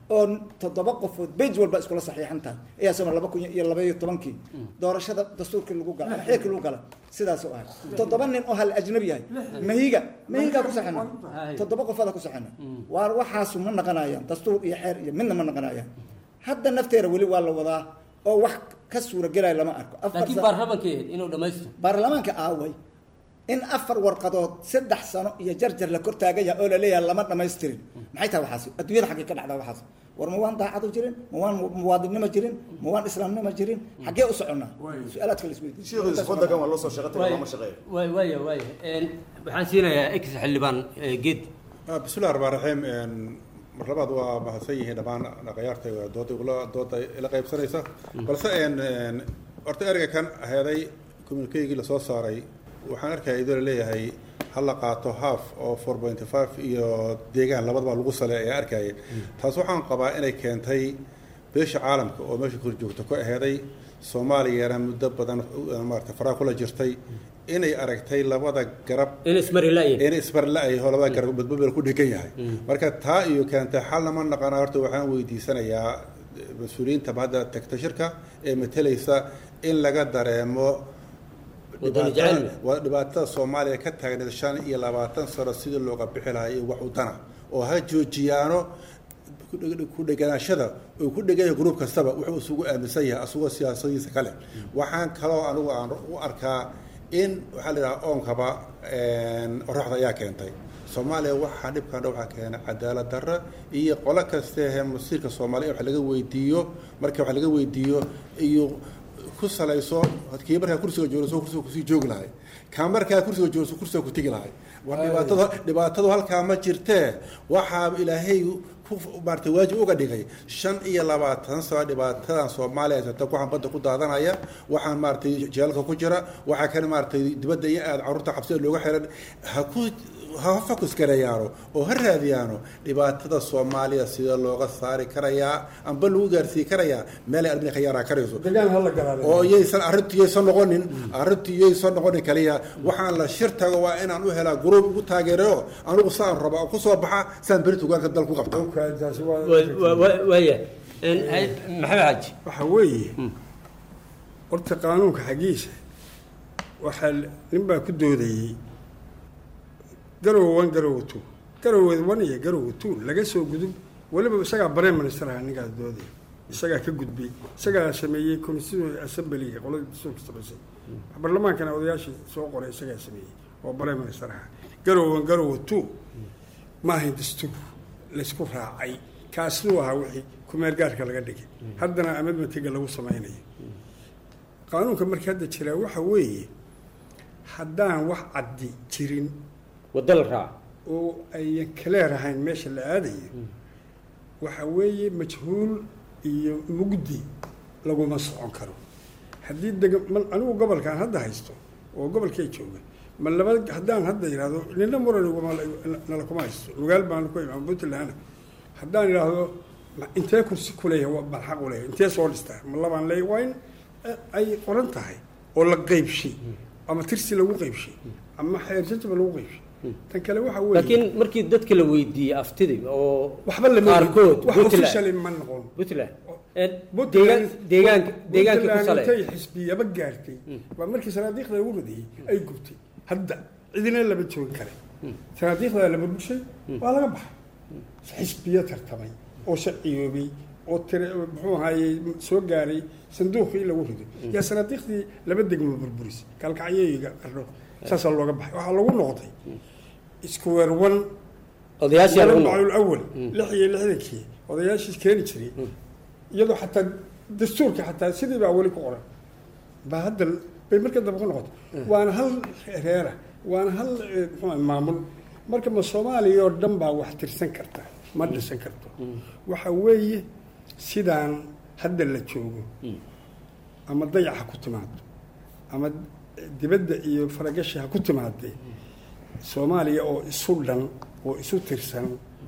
oo toddoba qofood bej walba iskula saxiixan tahay ayaa soma laba kun iyo laba iyo tobankii doorashada dastuurkii lagu gala ama xeerkii lagu gala sidaas u ahay toddoba nin oo hal ajnabi yahay mahiga mahigaa ku saxina toddoba qofooda ku saxina waar waxaasu ma naqanayaan dastuur iyo xeer iyo midna ma naqanayaan hadda nafteeda weli waa la wadaa oo wax ka suuragelaya lama arko afar laakiin sa- baarlamankeed inuu dhammaysto baarlamaanka aaway in afar warqadood saddex sano iyo jarjar la kor taagan yahay oo la leeyahay lama dhamaystirin maxay tahay waxaasi adduunyada xaggee ka dhacdaa waxaas war ma waan daacadu jirin ma waan muwaadinnimo jirin ma waan islaamnimo jirin xaggee u soconnaa su-aalaadka la shiikhiisa waddankan waa loo soo shaqo tagay looma shaqeeyo waay waaya waaya Een, waxaan siinayaa ex xildhibaan eh, geed Ah, bismillahi raxmaan raxiim een, mar labaad waa mahadsan yihiin dhammaan dhaqayaartayga dooda igula dooda ila qaybsanaysa balse een een, horta ereyga kan heeday communiqueygii lasoo saaray waxaan arkaya idoo laleeyahay ha la qaato half oo four point five iyo deegaan labadaba lagu sale ayaa arkayay taas waxaan qabaa inay keentay beesha caalamka oo meesha kor joogta ku aheeday soomaaliyana muddo badan uh, maarata faraa kula jirtay inay aragtay labada garab in ismari la'yihin in isbarla-ay oo labada garab badbabel ku dhegan yahay marka taa iyo keentay xal lama naqana horta waxaan weydiisanayaa mas-uuliyiinta hadda tagta shirka ee matalaysa in laga dareemo Wadani dhibaatada- jecel. waa dhibaatada soomaaliya ka taagneed shan iyo labaatan sano sidii looga bixi lahaa iyo wax udana oo ha joojiyaano ku dheganaashada uu ku dhegan yahay gruub kastaba wuxuu isugu aaminsan yahay asagoo siyaasadiisa kale waxaan kaloo anigu aan u arkaa in waxaa la yidhaha oonkaba oraxda ayaa keentay soomaaliya waxaa dhibkan waxaa keenay cadaalad darro iyo qolo kastehe masiirka soomaaliya in wax laga weydiiyo marka wax laga weydiiyo iyo ku salayso kii markaa kursiga joogso kursiga kusii joogi lahay kaa markaa kursiga joogso kursiga ku tegi lahay war dhibaatada dhibaatadu halkaa ma jirtee waxaa ilaahay ku maartay waajib uga dhigay shan iyo labaatan sano dhibaatadan soomaaliya haysata waxaan badda ku daadanaya waxaan maaragtay jeelka ku jira waxaa kan maaragtay dibadda iyo aad carruurta xabsida looga xiran ha ku ha focus gareeyaano oo ha raadiyaano dhibaatada soomaaliya sida looga saari karayaa amba lagu gaarsiin karayaa meelay armina ka yaaraa karayso degaan hala galaale oo yaysan arrintu yaysan noqonin arrintu yaysan noqonin kaliya waxaan la shir tago waa inaan u helaa gruub ugu taageero anigu saan raba oo kusoo baxa saan berita ugaanka dal ku qabta taasi waa Wa- wa- wa- waaya Een, hay- maxamed xaaji waxa weeye horta qaanuunka xaggiisa waxaa nin baa ku doodayey garowe one garowe two garowe one iyo garowe two laga soo gudub weliba isagaa prime minister aha ninkaas doodaya isagaa ka gudbay isagaa sameeyey constituent assemblyga qolada dastuurka samaysay barlamaankana odayaashii soo qoray isagaa sameeyey oo prime minister aha garowe one garowe two ma ahayn dastuur laysku raacay kaasnuu ahaa wixii kumeel gaarka laga dhigay haddana amedmatiga lagu samaynayo qaanuunka marka hadda jiraa waxa weeye haddaan wax caddi jirin waddo la raaco oo ayan kaleer ahayn meesha la aadayo waxa weeye majhuul iyo mugdi laguma socon karo haddii dega ma anigu gobolkaan hadda haysto oo gobolkay jooga ma laba haddaan hadda yidhaahdo nina muran iguma nala kuma haysto lugaal baan ku imaan puntland haddaan idhaahdo ma- intee kursi ku leeyahay waa bal xaq u leeyahay intee soo dhistaa ma labaan leeyahay waa in eh, ay qoran tahay oo la qaybshay ama tirsi lagu qaybshay ama xeer jajaba lagu qaybshay tan kale waxa weeye laakiin markii dadka la weydiiyey aftidii oo waxba lama qaarkood wax Puntland- officially ma noqon puntland Een, Puntland- deegaan- deegaanka deegaankii ku Puntland sale intay xisbiyaba gaartay waa markii sanaadiiqda lagu radiyey ay gubtay hadda cidina lama joogin kare sanaadiiqda la burbushay waa laga baxay xisbiyo tartamay oo sharciyoobay oo tire muxuu ahaayey soo gaaray sanduuqii in lagu rido yaa sanaadiiqdii laba degmo burburisay kalkacyoyiga qardho saasaa looga baxay waxaa lagu noqday square one odayaashii lagu noqo maclul awal lix iyo lixdankii odayaashiis keeni jiray iyadoo xataa dastuurka xataa sidii baa weli ku qoran baa hadda bay marka dambe ku noqotay waana hal reera waana hal eh, muxuu ahay maamul marka ma soomaaliya oo dhan baa wax tirsan karta ma dhisan karto waxa weeye sidaan hadda la joogo ama dayac ha ku timaado ama dibadda iyo faragashi ha ku timaadee soomaaliya oo isu dhan oo isu tirsan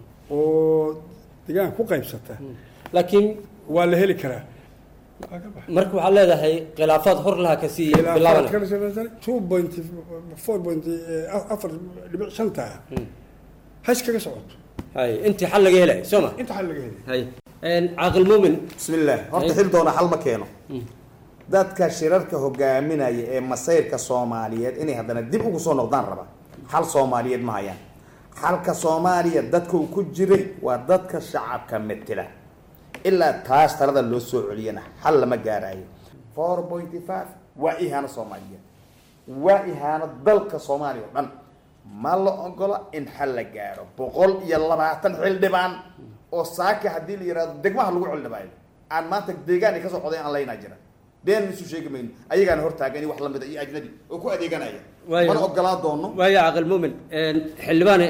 oo degaan ku qaybsata laakiin waa la heli karaa Waa ka baxay. marka waxaad leedahay khilaafaad hor laha ka sii bilaabana two point four point afar dhibic shanta ha iskaga socoto hay intii xal laga helay soo ma inta xal laga helay hay caaqil muumin bismillaah horta xil doona xal ma keeno dadka shirarka hogaaminaya ee masayrka soomaaliyeed inay haddana dib ugu soo noqdaan raba xal soomaaliyeed ma hayaan xalka soomaaliya dadka uu ku jiray waa dadka shacabka metela ilaa taas talada loo soo celiyana xal lama gaarayo four pointy five waa ihaano soomaaliyeed waa ihaano dalka soomaaliya oo dhan ma la ogola in xal la gaaro boqol iyo labaatan xildhibaan oo saaka haddii la yihahdo degmaha lagu xildhibaayo aan maanta deegaan ay kasoo coday aan laynaa jira been isu sheegi mayno ayagaana hortaagan wax lamida iyo ajnabi oo ku adeeganaya Waayo. mana ogolaa doono waayo caaqil muumin xildhibaane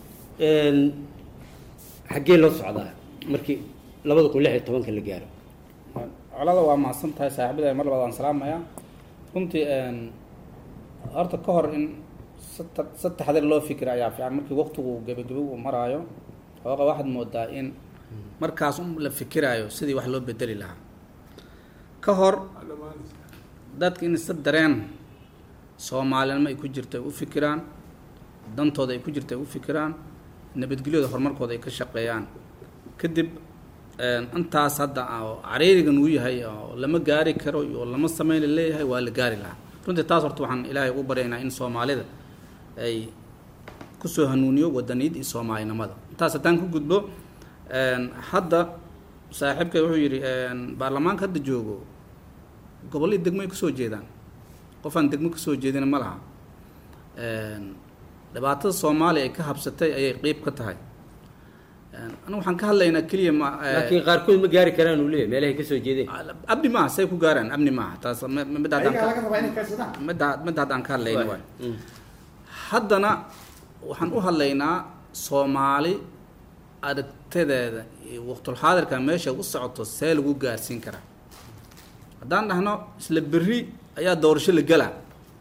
xaggee loo socdaa markii labada kun lix iyo tobanka la gaaro colada waa mahadsan tahay saaxiibada mar labaad aan salaamayaa runtii horta ka hor in sata- si taxadir loo fikira ayaa fiican markii waqtigu gebagebe uu maraayo xooga waxaad moodaa in markaas un la fikiraayo sidii wax loo bedeli lahaa ka hor dadka in si dareen soomaalinimo ay ku jirto ay u fikiraan dantooda ay ku jirto ay u fikiraan nabadgelyada horumarkooda ay ka shaqeeyaan kadib intaas hadda oo cariirigan uu yahay oo lama gaari karo iyo lama sameyn leeyahay waa la gaari lahaa runtii taas horta waxaan ilaahay ugu baryaynaa in soomaalida ay kusoo hanuuniyo wadaniyad iyo soomaalinimada intaas haddaan ku gudbo hadda saaxiibka wuxuu yidhi baarlamaanka hadda joogo gobollii degmo ay kasoo jeedaan qof aan degmo kasoo jeedina ma laha dhibaatada soomaaliya ay ka habsatay ayay qeyb ka tahay anigu waxaan ka hadlaynaa keliya ma laakiin qaarkood ma gaari karaan uu leeyahay meelahay ka soo jeedeen abni maaha say ku gaaraan abni maaha taas m- m- midda haddaan ayagaa laga ka- rabaa inay kaydsadaan midda midda haddaan ka hadlayna waay haddana waxaan u hadlaynaa soomaali aragtadeeda iyo waqtulxaadirka meesha u socoto see lagu gaarsiin karaa haddaan dhahno isla berri ayaa doorasho la gelaa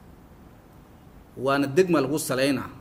waana degma lagu salaynaa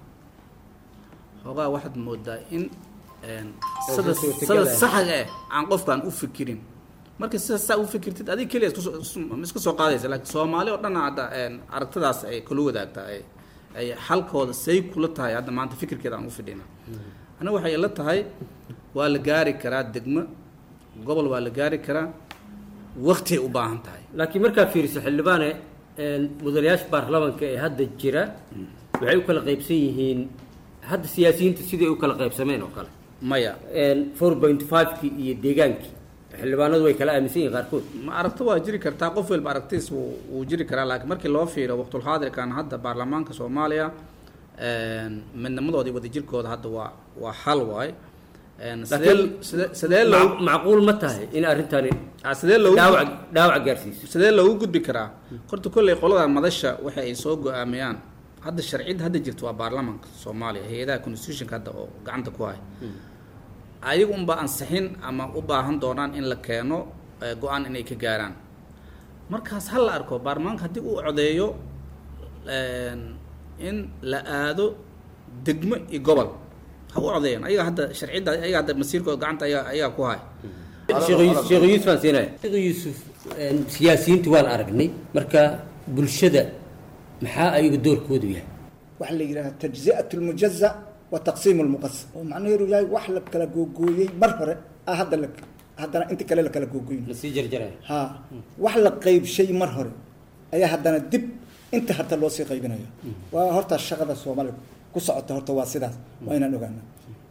xoogaa waxaad moodaa in een, sida sida saxga eh aan qofkaan u fikirin marka sida saa u fikirtid adig keliya isku soo- isu- ma iska soo qaadaysa laakiin soomaali oo dhan hadda een, aragtidaas ay kula wadaagtaa ay ay xalkooda say kula tahay hadda maanta fikirkeeda aan u fidhina aniga waxay ila tahay waa la gaari karaa degmo gobol waa la gaari karaa waqtiyay u baahan tahay laakiin markaa fiiriso xildhibaane mudanayaasha baarlamaanka ee hadda jira waxay u kala qaybsan yihiin hadda siyaasiyiinta siday u kala qaybsameen oo kale maya four point five-kii iyo deegaankii xildhibaanadu way kala aaminsan yihiin qaarkood ma aragto waa jiri kartaa qof walba aragtiis wuu wuu jiri karaa laakiin markii loo fiiro waqtulxaadirkan hadda baarlamaanka soomaaliya midnimadoodii wadajirkooda hadda waa waa xal waay sidee sidee sidee loo Mac- macquul ma tahay in arrintani ah, sidee loogu dhaawac dhaawac gaarsiiso sidee loogu gudbi karaa horta kolley qolada madasha waxa ay soo go-aamiyaan hadda sharciyadda hadda jirta waa baarlamaanka soomaaliya hay-adaha constitutionka hadda oo gacanta ku haya ayagu unba ansixin ama u baahan doonaan in la keeno eh, go-aan inay ka gaaraan markaas ha la arko baarlamaanka haddii uu codeeyo een, in la aado degmo iyo gobol ha u codeeyaan ayaga hadda sharciyadda ayaga hadda masiirkooda gacanta ayaga ayaga ku haya sheekh yuusuf sheekh yuusuf aan siinaya sheekh yuusuf een, siyaasiyiinta waan aragnay marka bulshada maxaa ayaga doorkoodu yahay waxaa la yidhaha tajzi'at lmujaza wa taqsiim lmuqasam oo macnaheedu yahay wax la kala googooyey mar hore ah hadda la haddana inta kale la kala googoyn la sii jarjaraya ha wax la qaybshay mar hore ayaa haddana dib inta harta loo sii qaybinaya waa horta shaqada soomaaliya ku socota horta waa sidaas waa inaan ogaana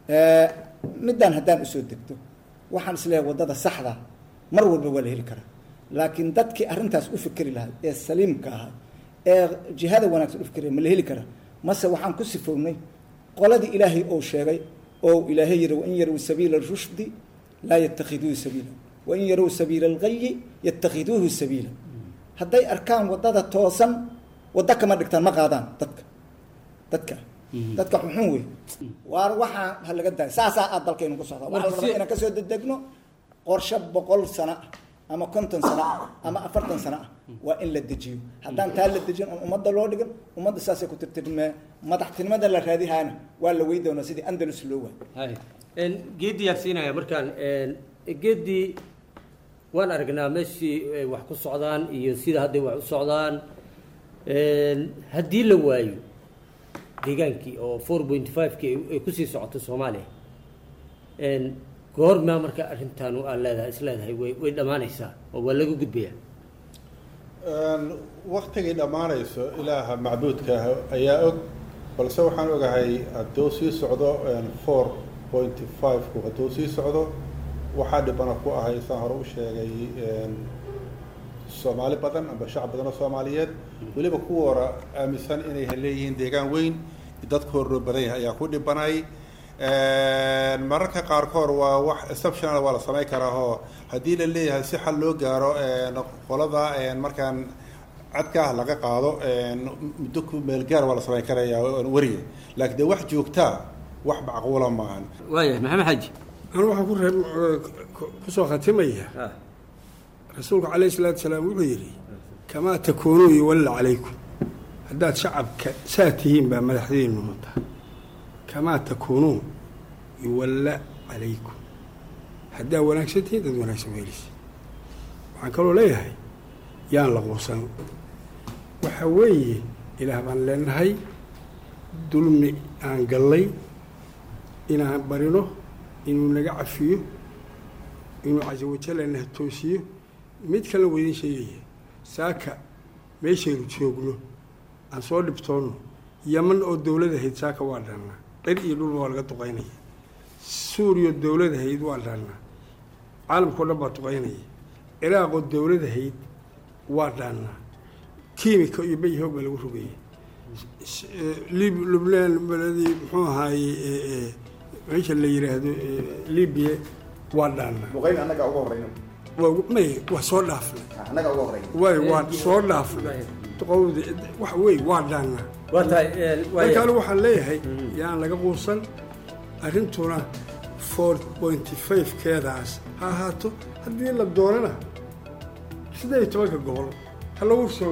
midaan haddaan usoo degto waxaan isleeyahay waddada saxda mar walba waa la heli karaa laakiin dadkii arrintaas u fikeri lahaa ee saliimka ahaa ee jihada wanaagsan u fikiraya ma la heli karaa mase waxaan ku sifownay qoladii ilaahay ou sheegay oo ilaahay yidhi wain yarow sabiila rushdi laa yatakhiduuhu sabiila wain yarow sabiila algayi yatakhiduuhu sabiila hadday arkaan waddada toosan waddo kama dhigtaan ma qaadaan dadka dadka dadka xunxun wey waar waxaa ha laga daaya saasaa aad dalkaynu ku socdaa waxaa la rabaa inaan kasoo dedegno qorshe boqol sano ah ama konton sano ah ama afartan sano ah waa in la dejiyo haddaan taa la dejin oon ummadda loo dhigin ummadda saasay ku tirtirmee madaxtinimada la raadihaana waa la wey doonaa sidii andalus loo waay hay geeddii yaan siinaya markaan geeddii waan aragnaa meeshii ay wax ku socdaan iyo sida hadday wax u socdaan haddii la waayo deegaankii oo four point five-ki ay kusii socoto soomaaliya goormaa marka arrintan aad leedahay is leedahay way way dhammaanaysaa oo waa laga gudbayaa waktigay dhammaanayso ilaaha macbuudka ah ayaa og balse waxaan ogahay hadduu sii socdo four pointy five-ku hadduu sii socdo waxaa dhibana ku ahay saan hore u sheegay soomaali badan amba shacab badan oo soomaaliyeed weliba kuwa hora aaminsan inay leeyihiin deegaan weyn dadka horoo badan yahay ayaa ku dhibanay mararka qaarkood waa wax exceptional waa la samayn karaa oo haddii la leeyahay si xal loo gaaro qolada markaan cadka ah laga qaado muddo ku meelgaar waa la samayn karayaa weriga laakiin dee wax joogtaa wax macquula maahan waayahay maxamed xaji anu waxaan ku reeb kusoo khatimaya rasuulku calayhi salaatu salaam wuxuu yidhi kamaa takuunuu yuwalla calaykum haddaad shacabka saa tihiin baa madaxdiinu noqotaa kamaa takuunuu yuwalla calaykum haddaad wanaagsan tihiin dad wanaagsan weelisa waxaan kaloo leeyahay yaan la quusan waxa weeye ilaah baan leenahay dulmi aan gallay inaan barino inuu naga cafiyo inuu casa wajalana toosiyo mid kale waydin sheegaya saaka meeshaynu joogno aan soo dhibtoonno yaman oo dowlad ahayd saaka waa dhaannaa dhar iyo dhulba waa laga duqaynaya suuriya dowlad ahayd waa dhaannaa caalamkao dhan baa duqaynaya ciraaqoo dowlad ahayd waa dhaannaa kiimika iyo bayhoog baa lagu rogaya lib lubnaan beledii muxuu ahaaye meesha la yidhaahdo libiya waa dhaannaa muqayn annaga uga horreyno may waa soo dhaafnay annaga uga horreyno way waa soo dhaafnay qowda wax wey waa dhaannaa waa tahay marka anigu waxaan leeyahay yaan laga quusan arrintuna four pointy five keedaas ha ahaato haddii la doonana siddeed iyo tobanka gobol ha lagu soo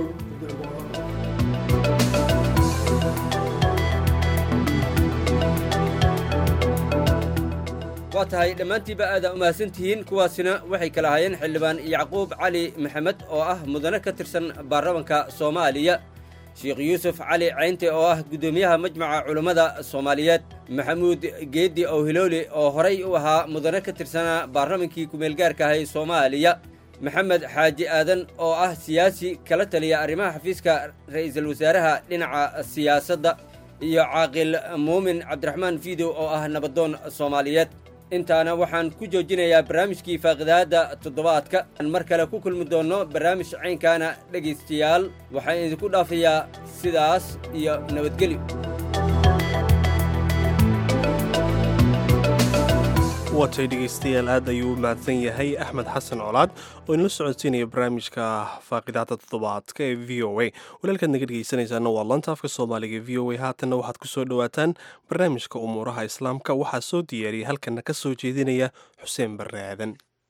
waa tahay dhammaantiiba aadaa u mahadsantihiin kuwaasina waxay kala hayeen xildhibaan yacquub cali maxamed oo ah mudane ka tirsan baarlamanka soomaaliya sheekh yuusuf cali caynte oo ah guddoomiyaha majmaca culummada soomaaliyeed maxamuud geeddi owhilooli oo horay u ahaa mudane ka tirsanaa baarlamankii kumeelgaarka ahay soomaaliya maxamed xaaji aadan oo ah siyaasi kala taliya arrimaha xafiiska ra'iisul wasaaraha dhinaca siyaasadda iyo caaqil muumin cabdiraxmaan fiidow oo ah nabadoon soomaaliyeed intaana waxaan ku joojinayaa barnaamijkii faaqidaadda toddobaadka aan mar kale ku kulmi doonno barnaamij caynkaana dhegaystayaal waxaan idinku dhaafayaa sidaas iyo nabadgelyo watay dhegaystayaal aad ayuu u mahadsan yahay axmed xasan colaad oo inala socodsiinaya barnaamijka faaqidaada toddobaadka ee v o a walaalkaad naga dhegaysanaysaana waa lanta afka soomaaliga v o a haatanna waxaad ku soo dhowaataan barnaamijka umuuraha islaamka waxaa soo diyaariyay halkana ka soo jeedinaya xuseen barre aadan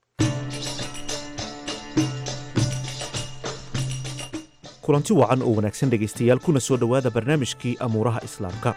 kulanti wacan oo wanaagsan dhegaystayaal kuna soo dhowaada barnaamijkii amuuraha islaamka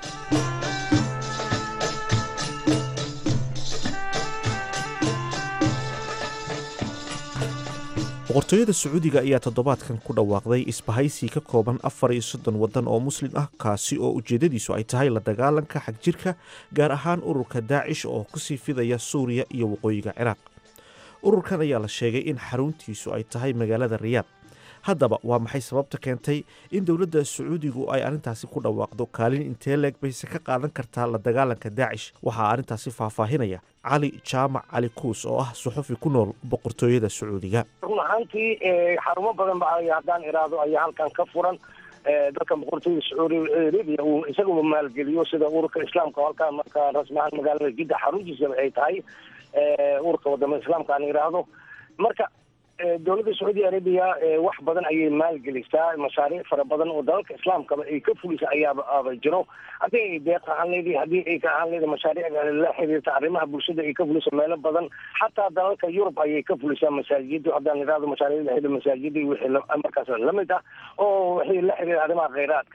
boqortooyada sacuudiga ayaa toddobaadkan ku dhawaaqday isbahaysi ka kooban afar iyo soddon waddan oo muslim ah kaasi oo ujeeddadiisu ay tahay la dagaalanka xagjirka gaar ahaan ururka daacish oo kusii fidaya suuriya iyo waqooyiga ciraaq ururkan ayaa la sheegay in xaruntiisu ay tahay magaalada riyaad haddaba waa maxay sababta keentay in dowladda sacuudigu ay arrintaasi ku dhawaaqdo kaalin intee leeg bayse ka qaadan kartaa la dagaalanka daacish waxaa arrintaasi faahfaahinaya cali jaamac cali kuus oo ah suxufi ku nool boqortooyada sacuudiga run ahaantii xarumo badan ba haddaan iraahdo ayaa halkan ka furan dalka boqortooyada sacuudi arabia uu isaguba maalgeliyo sida ururka islaamka halkaan markaa rasmi ahaan magaalada jidda xaruntiisa ay tahay ururka wadamada islaamka aan iraahdo marka dowladda sacuudi arabiya wax badan ayay maalgelisaa mashaariic fara badan oo dalalka islaamkaba ay ka fulisa ayaaba aaba jiro haddii ay deeq ahaan leedahay haddii ay ka ahaan leedahay mashaariicda la xiriirta arrimaha bulshada ay ka fuliso meelo badan xataa dalalka yurub ayay ka fulisaa masaajida haddaan idhaahdo mashaariicda xidha masaajida wixii markaas lamid ah oo wixii la xiriira arrimaha kheyraadka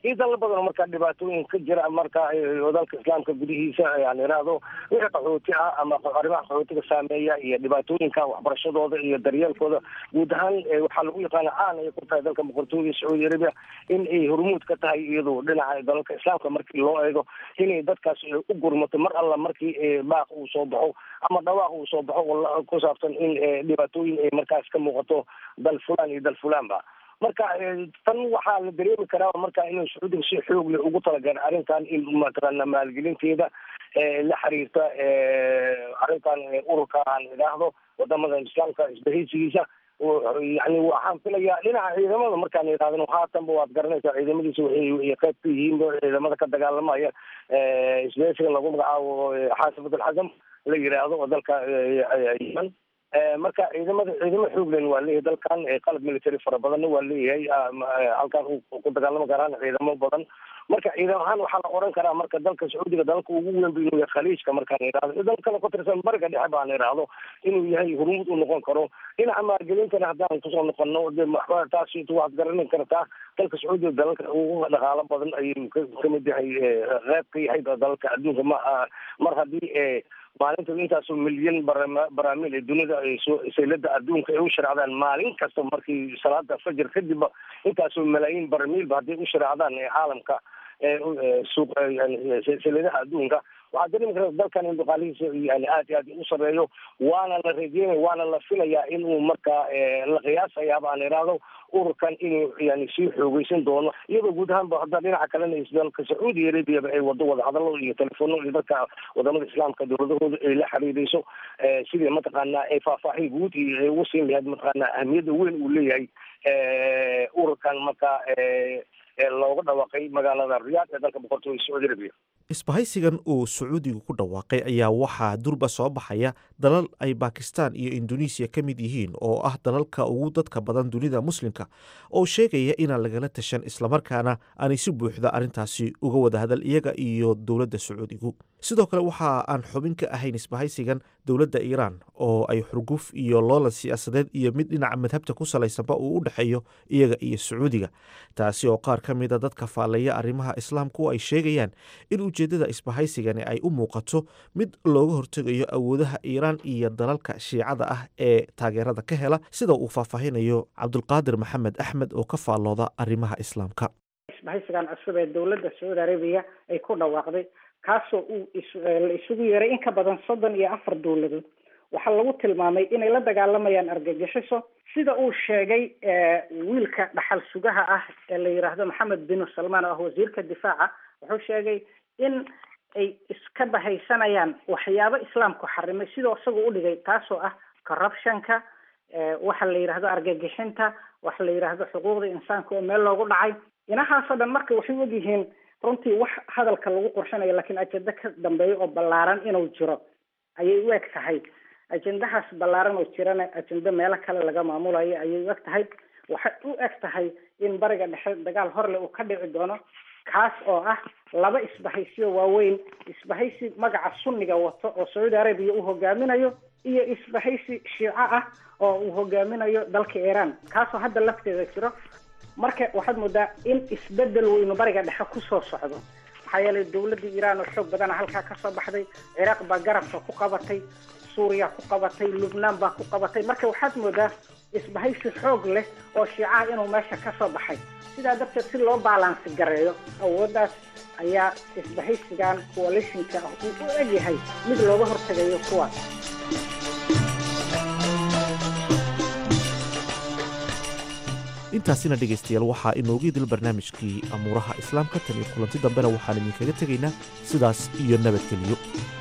iyo dalal badan oo markaa dhibaatooyin ka jira marka dalka islaamka gudihiisa aan iraahdo wixii qaxooti ah ama arrimaha qaxootiga saameeya iyo dhibaatooyinka waxbarashadooda iyo daryeelkooda guud ahaan waxaa lagu yaqaana caan ay ku tahay dalka boqortooyada sacuudi arabia in ay hormuud ka tahay iyadu dhinaca dalalka islaamka markii loo eego inay dadkaas u gurmato mar alla markii baaq uu soo baxo ama dhawaaq uu soo baxo ku saabsan in dhibaatooyin ay markaas ka muuqato dal fulaan iyo dal fulaanba marka tan waxaa la dareemi karaa marka inuu sacuudiga si xoog leh ugu talagala arrintan in mataqaana maalgelinteeda la xiriirta arrintan ururka aan idhaahdo wadamada islaamka isbahaysigiisa yani waxaan filayaa dhinaca ciidamada markaan idhahdno haatanba waad garanaysaa ciidamadiisa waxay qayb ka yihiin ciidamada ka dagaalamaya isbahaysiga lagu magacaabo xaasifat alxasam la yiraahdo oo dalka yeman marka ciidamada ciidamo xooglen waa leeyahay dalkan qalab military fara badanna waa leeyahay halkan ku dagaalami karaan ciidamo badan marka ciidam ahaan waxaa la oran karaa marka dalka sacuudiga dalalka ugu weyn bu inuu yahay khaliijka markaan idhahdo iyo dalkana ku tirsan bariga dhexe baan idhaahdo inuu yahay hormuud u noqon karo dhinaca maalgelintana haddaan kusoo noqono de taas waad garanin kartaa dalka sacuudiga dalalka ugu dhaqaalo badan ayuu kamid yahay qeyb ka yahay dalalka adduunka ma mar haddii maalinta intaasoo milyan baraamiil ee dunida saylada adduunka ay u sharaacdaan maalin kasta markii salaada fajr kadibba intaasoo malaayiin baramiilba hadday u sharaacdaan ee caalamka suuq sayladaha adduunka waxaa dareemi karta dalkan in dhaqaalihiisa yani aad iyo aad u sareeyo waana la rajeynaya waana la filayaa in uu markaa la qiyaasayaaba aan idhaahdo ururkan inuu yani sii xoogeysan doono iyadoo guud ahaanba hadda dhinaca kalena dalka sacuudi arabiaba ay wado wadahadalo iyo telefono iyo dadka wadamada islaamka dowladahooda ay la xiriireyso sidii mataqaanaa ay faahfaahin guud iyo ay ugu siin lahayd mataqaanaa ahmiyadda weyn uu leeyahay ururkan markaa looga dhawaaqay magaalada riyaad ee dalka boqortooyada sacuudi arabiya isbahaysigan uu sacuudigu ku dhawaaqay ayaa waxaa durba soo baxaya dalal ay bakistan iyo indonesiya ka mid yihiin oo ah dalalka ugu dadka badan dunida muslimka oo sheegaya inaan lagala tashan islamarkaana aanay si buuxda arrintaasi uga wada hadal iyaga iyo dowladda sacuudigu sidoo kale waxa aan xubin ka ahayn isbahaysigan dowladda iiraan oo ay xurguf iyo loolan siyaasadeed iyo mid dhinaca madhabta ku salaysanba uu u dhexeeyo iyaga iyo sacuudiga taasi oo qaar ka mida dadka faallaya arrimaha islaamku ay sheegayaan in ujeeddada isbahaysigani ay u muuqato mid looga hortegayo awoodaha iiraan iyo dalalka shiicada ah ee taageerada ka hela sida uu faahfaahinayo cabdulqaadir maxamed axmed oo ka faallooda arrimaha islaamka isbahaysigan cusub ee dowladda sacuudi arabiya ay ku dhawaaqday kaasoo uu la isugu yeeray in ka badan soddon iyo afar dowladood waxaa lagu tilmaamay inay la dagaalamayaan argagixiso sida uu sheegay wiilka dhaxal sugaha ah ee la yidhaahdo maxamed bin salmaan oo ah wasiirka difaaca wuxuu sheegay in ay iska bahaysanayaan waxyaabo islaamku xarimay sidoo isagu u dhigay taasoo ah corruptionka waxa la yidhaahdo argagixinta waxa la yidhaahdo xuquuqda insaanka oo meel loogu dhacay inahaasoo dhan marka waxay ogyihiin runtii wax hadalka lagu qorshanayo laakiin ajenda ka dambeeya oo ballaaran inuu jiro ayay u eg tahay ajendahaas ballaaran oo jirana ajenda meelo kale laga maamulayo ayay u eg tahay waxay u eg tahay in bariga dhexe dagaal horle uu ka dhici doono kaas oo ah laba isbahaysiyo waaweyn isbahaysi magaca sunniga wato oo sacuudi arabiya uu hogaaminayo iyo isbahaysi shiico ah oo uu hogaaminayo dalka iiraan kaasoo hadda lafteeda jiro marka waxaad moodaa in isbedel weynu bariga dhexe kusoo socdo maxaa yeelay dowladda iiraan oo xoog badana halkaa kasoo baxday ciraaq baa garabka ku qabatay suuriya ku qabatay lubnaan baa ku qabatay marka waxaad moodaa isbahaysi xoog leh oo shiicaha inuu meesha kasoo baxay sidaa darteed si loo baalansi gareeyo awooddaas ayaa isbahaysigan coalitionka ah uu u egyahay mid looga hortegayo kuwaas intaasina dhegaystayaal waxaa inoogu idil barnaamijkii amuuraha islaamka tan iyo kulanti dambena waxaan idinkaga tegaynaa sidaas iyo nabadgeliyo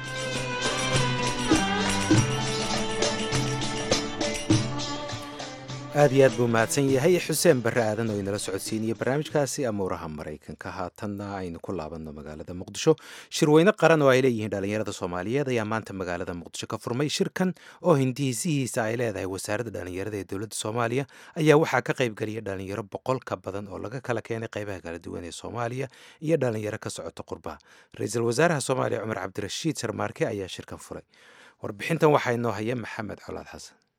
aad iyo aad buu mahadsan yahay xuseen barre aadan oo inala socodsiinaya barnaamijkaasi amuuraha maraykanka haatanna aynu ku laabanno magaalada muqdisho shirweyne qaran oo ay leeyihiin dhallinyarada soomaaliyeed ayaa maanta magaalada muqdisho ka furmay shirkan oo hindiisihiisa ay leedahay wasaaradda dhallinyarada ee dowladda soomaaliya ayaa waxaa ka qaybgeliyay dhallinyaro boqol ka badan oo laga kala keenay qaybaha kala duwan ee soomaaliya iyo dhallinyaro ka socota qurbaha ra-iisul wasaaraha soomaaliya cumar cabdirashiid sarmaarke ayaa shirkan furay warbixintan waxaa inoo haya maxamed colaad xasan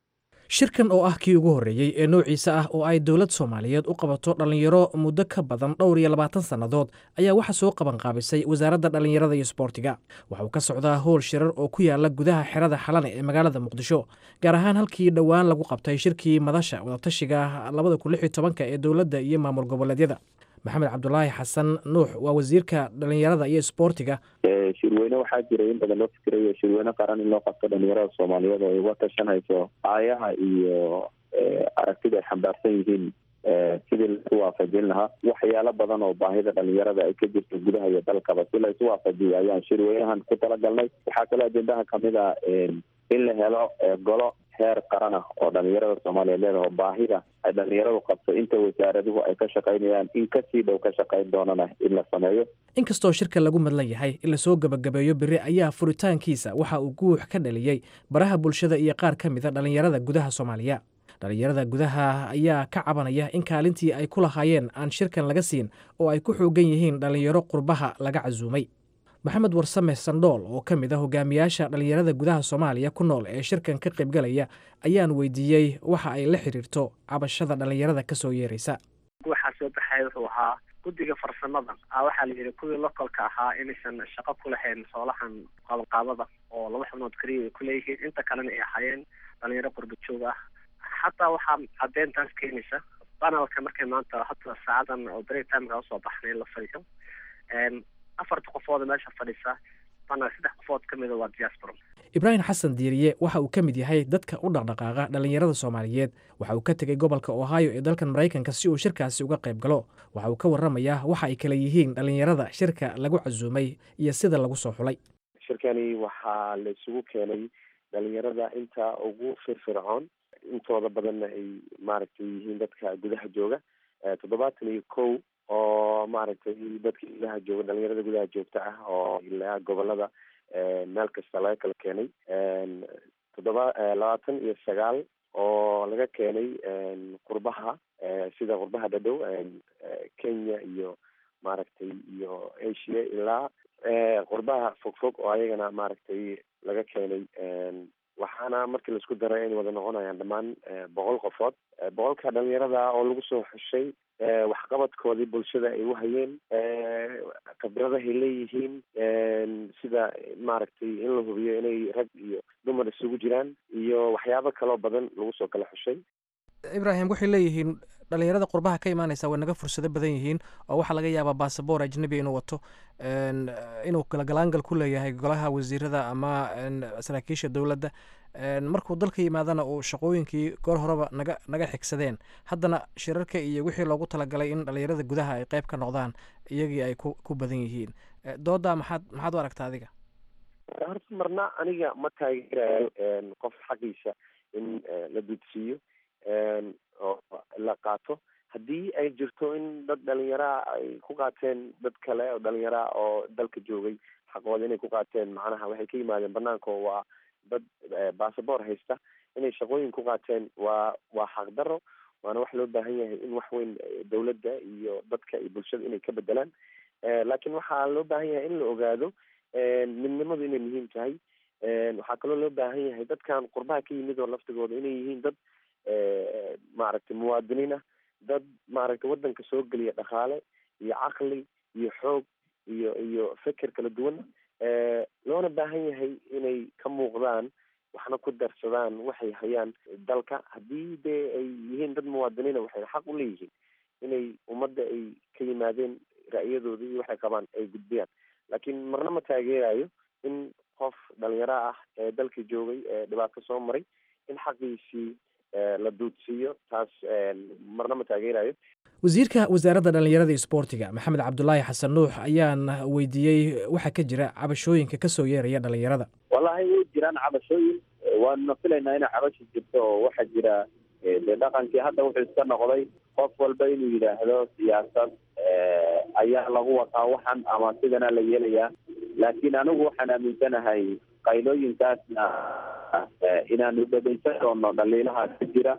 shirkan oo ah kii ugu horreeyey ee noociisa ah oo ay dowlad soomaaliyeed u qabato dhallinyaro muddo ka badan dhowr iyo labaatan sannadood ayaa waxaa soo qabanqaabisay wasaaradda dhallinyarada iyo sboortiga waxa uu ka socdaa howl shirar oo ku yaala gudaha xerada xalane ee magaalada muqdisho gaar ahaan halkii dhowaan lagu qabtay shirkii madasha wadatashiga labada kun lix iyo tobanka ee dowladda iyo maamul goboleedyada maxamed cabdulaahi xasan nuux waa wasiirka dhallinyarada iyo sboortiga shirweyne waxaa jiray in badan loo fikirayo shirweyne qaran in loo qabto dhalinyarada soomaaliyeed oo ay uga tashanayso aayaha iyo aragtida ay xambaarsan yihiin sidii laisu waafajin lahaa waxyaalo badan oo baahida dhalinyarada ay ka jirto gudaha iyo dalkaba si laisu waafajiyo ayaan shirweynahan ku talagalnay waxaa kaloo ajendaha kamid a in la helo golo heer qaran ah oo dhalinyarada soomaaliyeed leedaha oo baahida ay dhalinyaradu qabto inta wasaaraduhu ay ka shaqaynayaan in kasii dhow ka shaqayn doonana in la sameeyo inkastoo shirka lagu madlan yahay in lasoo gebagabeeyo beri ayaa furitaankiisa waxa uu guux ka dhaliyey baraha bulshada iyo qaar ka mida dhalinyarada gudaha soomaaliya dhalinyarada gudaha ayaa ka cabanaya in kaalintii ay ku lahaayeen aan shirkan laga siin oo ay ku xoogan yihiin dhalinyaro qurbaha laga casuumay maxamed warsame sandhool oo ka mid a hogaamiyaasha dhalinyarada gudaha soomaaliya ku nool ee shirkan ka qaybgalaya ayaan weydiiyey waxa ay la xiriirto cabashada dhalinyarada ka soo yeeraysa waxaa soo baxaya wuxuu ahaa guddiga farsamada a waxaa la yidhi kuwii lokolka ahaa inaysan shaqo ku lahayn soolahan qabanqaabada oo laba xubnood keliya ay ku leeyihiin inta kalena ay ahaayeen dhalinyaro qurba joog ah xataa waxaa caddeyntaas keenaysa banalka markay maanta hata saacadan oo break timeka usoo baxnay la fadhiyo afarta qofooda meesha fadhisa banal saddex qofood ka mida waa diaspora ibraahim xasan diiriye waxa uu ka mid yahay dadka u dhaqdhaqaaqa dhalinyarada soomaaliyeed waxa uu ka tegey gobolka ohio ee dalkan maraykanka si uu shirkaasi uga qayb galo waxa uu ka warramayaa waxa ay kala yihiin dhalinyarada shirka lagu casuumay iyo sida lagu soo xulay shirkani waxaa la isugu keenay dhalinyarada inta ugu firfircoon intooda badanna ay maaragtay yihiin dadka gudaha jooga toddobaatan iyo kow oo maaragtay dadka gudaha jooga dhalinyarada gudaha joogta ah oo ilaa gobolada meel kasta laga kala keenay toddoba labaatan iyo sagaal oo laga keenay qurbaha sida qurbaha dhadhow kenya iyo maaragtay iyo asia ilaa qurbaha fogfog oo ayagana maaragtay laga keenay waxaana markii laisku daray inay wada noqonayaan dhammaan boqol qofood boqolka dhalinyarada oo lagu soo xushay waxqabadkoodii bulshada ay u hayeen khibradahay leeyihiin sida maaragtay in la hubiyo inay rag iyo dumar isugu jiraan iyo waxyaabo kaloo badan lagu soo kala xushay ibraahim waxay leeyihiin dhalinyarada qurbaha ka imaanaysa way naga fursado badan yihiin oo waxaa laga yaabaa basaboor ajnabi inuu wato inuu galgalaangal ku leeyahay golaha wasiirada ama saraakiisha dowladda markuu dalka yimaadana uu shaqooyinkii goor horeba naga naga xigsadeen haddana shirarka iyo wixii loogu talagalay in dhalinyarada gudaha ay qeyb ka noqdaan iyagii ay ku ku badan yihiin doodaa maxaad maxaad u aragtaa adiga horta marna aniga ma taageerayo qof xaqiisa in la dudsiiyo oo la qaato haddii ay jirto in dad dhalinyaraa ay ku qaateen dad kale oo dhalinyaraa oo dalka joogay xaqooda inay ku qaateen macnaha waxay ka yimaadeen banaanka oo waa dad basaboor haysta inay shaqooyin ku qaateen waa waa xaqdaro waana wax loo baahan yahay in wax weyn dowladda iyo dadka iyo bulshada inay ka bedelaan laakiin waxaa loo baahan yahay in la ogaado midnimadu inay muhiim tahay waxaa kaloo loo baahan yahay dadkan qurbaha ka yimid oo laftigooda inay yihiin dad maaragtay muwaadiniin ah dad maaragtay waddanka soo geliya dhaqaale iyo caqli iyo xoog iyo iyo feker kala duwan loona baahan yahay inay ka muuqdaan waxna ku darsadaan waxay hayaan dalka haddii dee ay yihiin dad muwaadiniina waxay xaq u leeyihiin inay ummadda ay ka yimaadeen ra'yadooda iyo waxay qabaan ay gudbiyaan laakiin marna ma taageerayo in qof dhalinyaro ah ee dalka joogay ee dhibaato soo maray in xaqiisii la duudsiiyo taas marna ma taageerayo wasiirka wasaaradda dhallinyarada iyo sboortiga maxamed cabdulaahi xasan nuux ayaan weydiiyey waxaa ka jira cabashooyinka kasoo yeeraya dhalinyarada wallahi way jiraan cabashooyin waanuna filaynaa inay cabashi jirto oo waxaa jira dee dhaqankii hadda wuxuu iska noqday qof walba inuu yidhaahdo siyaasad ayaa lagu wataa waxan ama sidana la yeelayaa laakiin anigu waxaan aaminsanahay qaylooyinkaasna inaanu dhegeysan doono dhaliilaha ka jira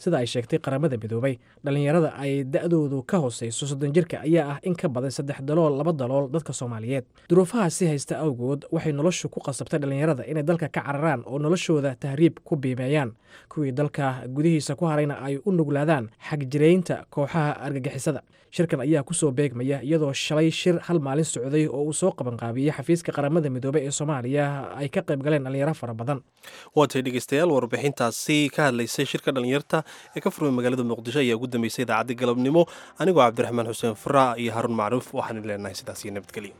sida ay sheegtay qaramada midoobay dhallinyarada ay da'doodu ka hooseyso soddon jirka ayaa ah in ka badan saddex dalool laba dalool dadka soomaaliyeed duruufahaasi haysta awgood waxay noloshu ku qasabtay dhallinyarada inay dalka ka cararaan oo noloshooda tahriib ku biimeeyaan kuwii dalka gudihiisa ku harayna ay u nuglaadaan xagjiraynta kooxaha argagixisada shirkan ayaa kusoo beegmaya iyadoo shalay shir hal maalin socday oo uu soo qabanqaabiyey xafiiska qaramada midoobey ee soomaaliya ay ka qayb galeen dhallinyaro fara badan waatay dhegeystayaal warbixintaasi ka hadlaysay shirka dhallinyarta ee ka furmay magaalada muqdisho ayaa ugu dambeysay idaacadda galabnimo anigoo cabdiraxmaan xuseen fara iyo haruun macruuf waxaan leenahay sidaas iyo nabadgelyo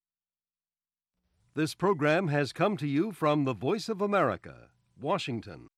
This program has come to you from the Voice of America, Washington.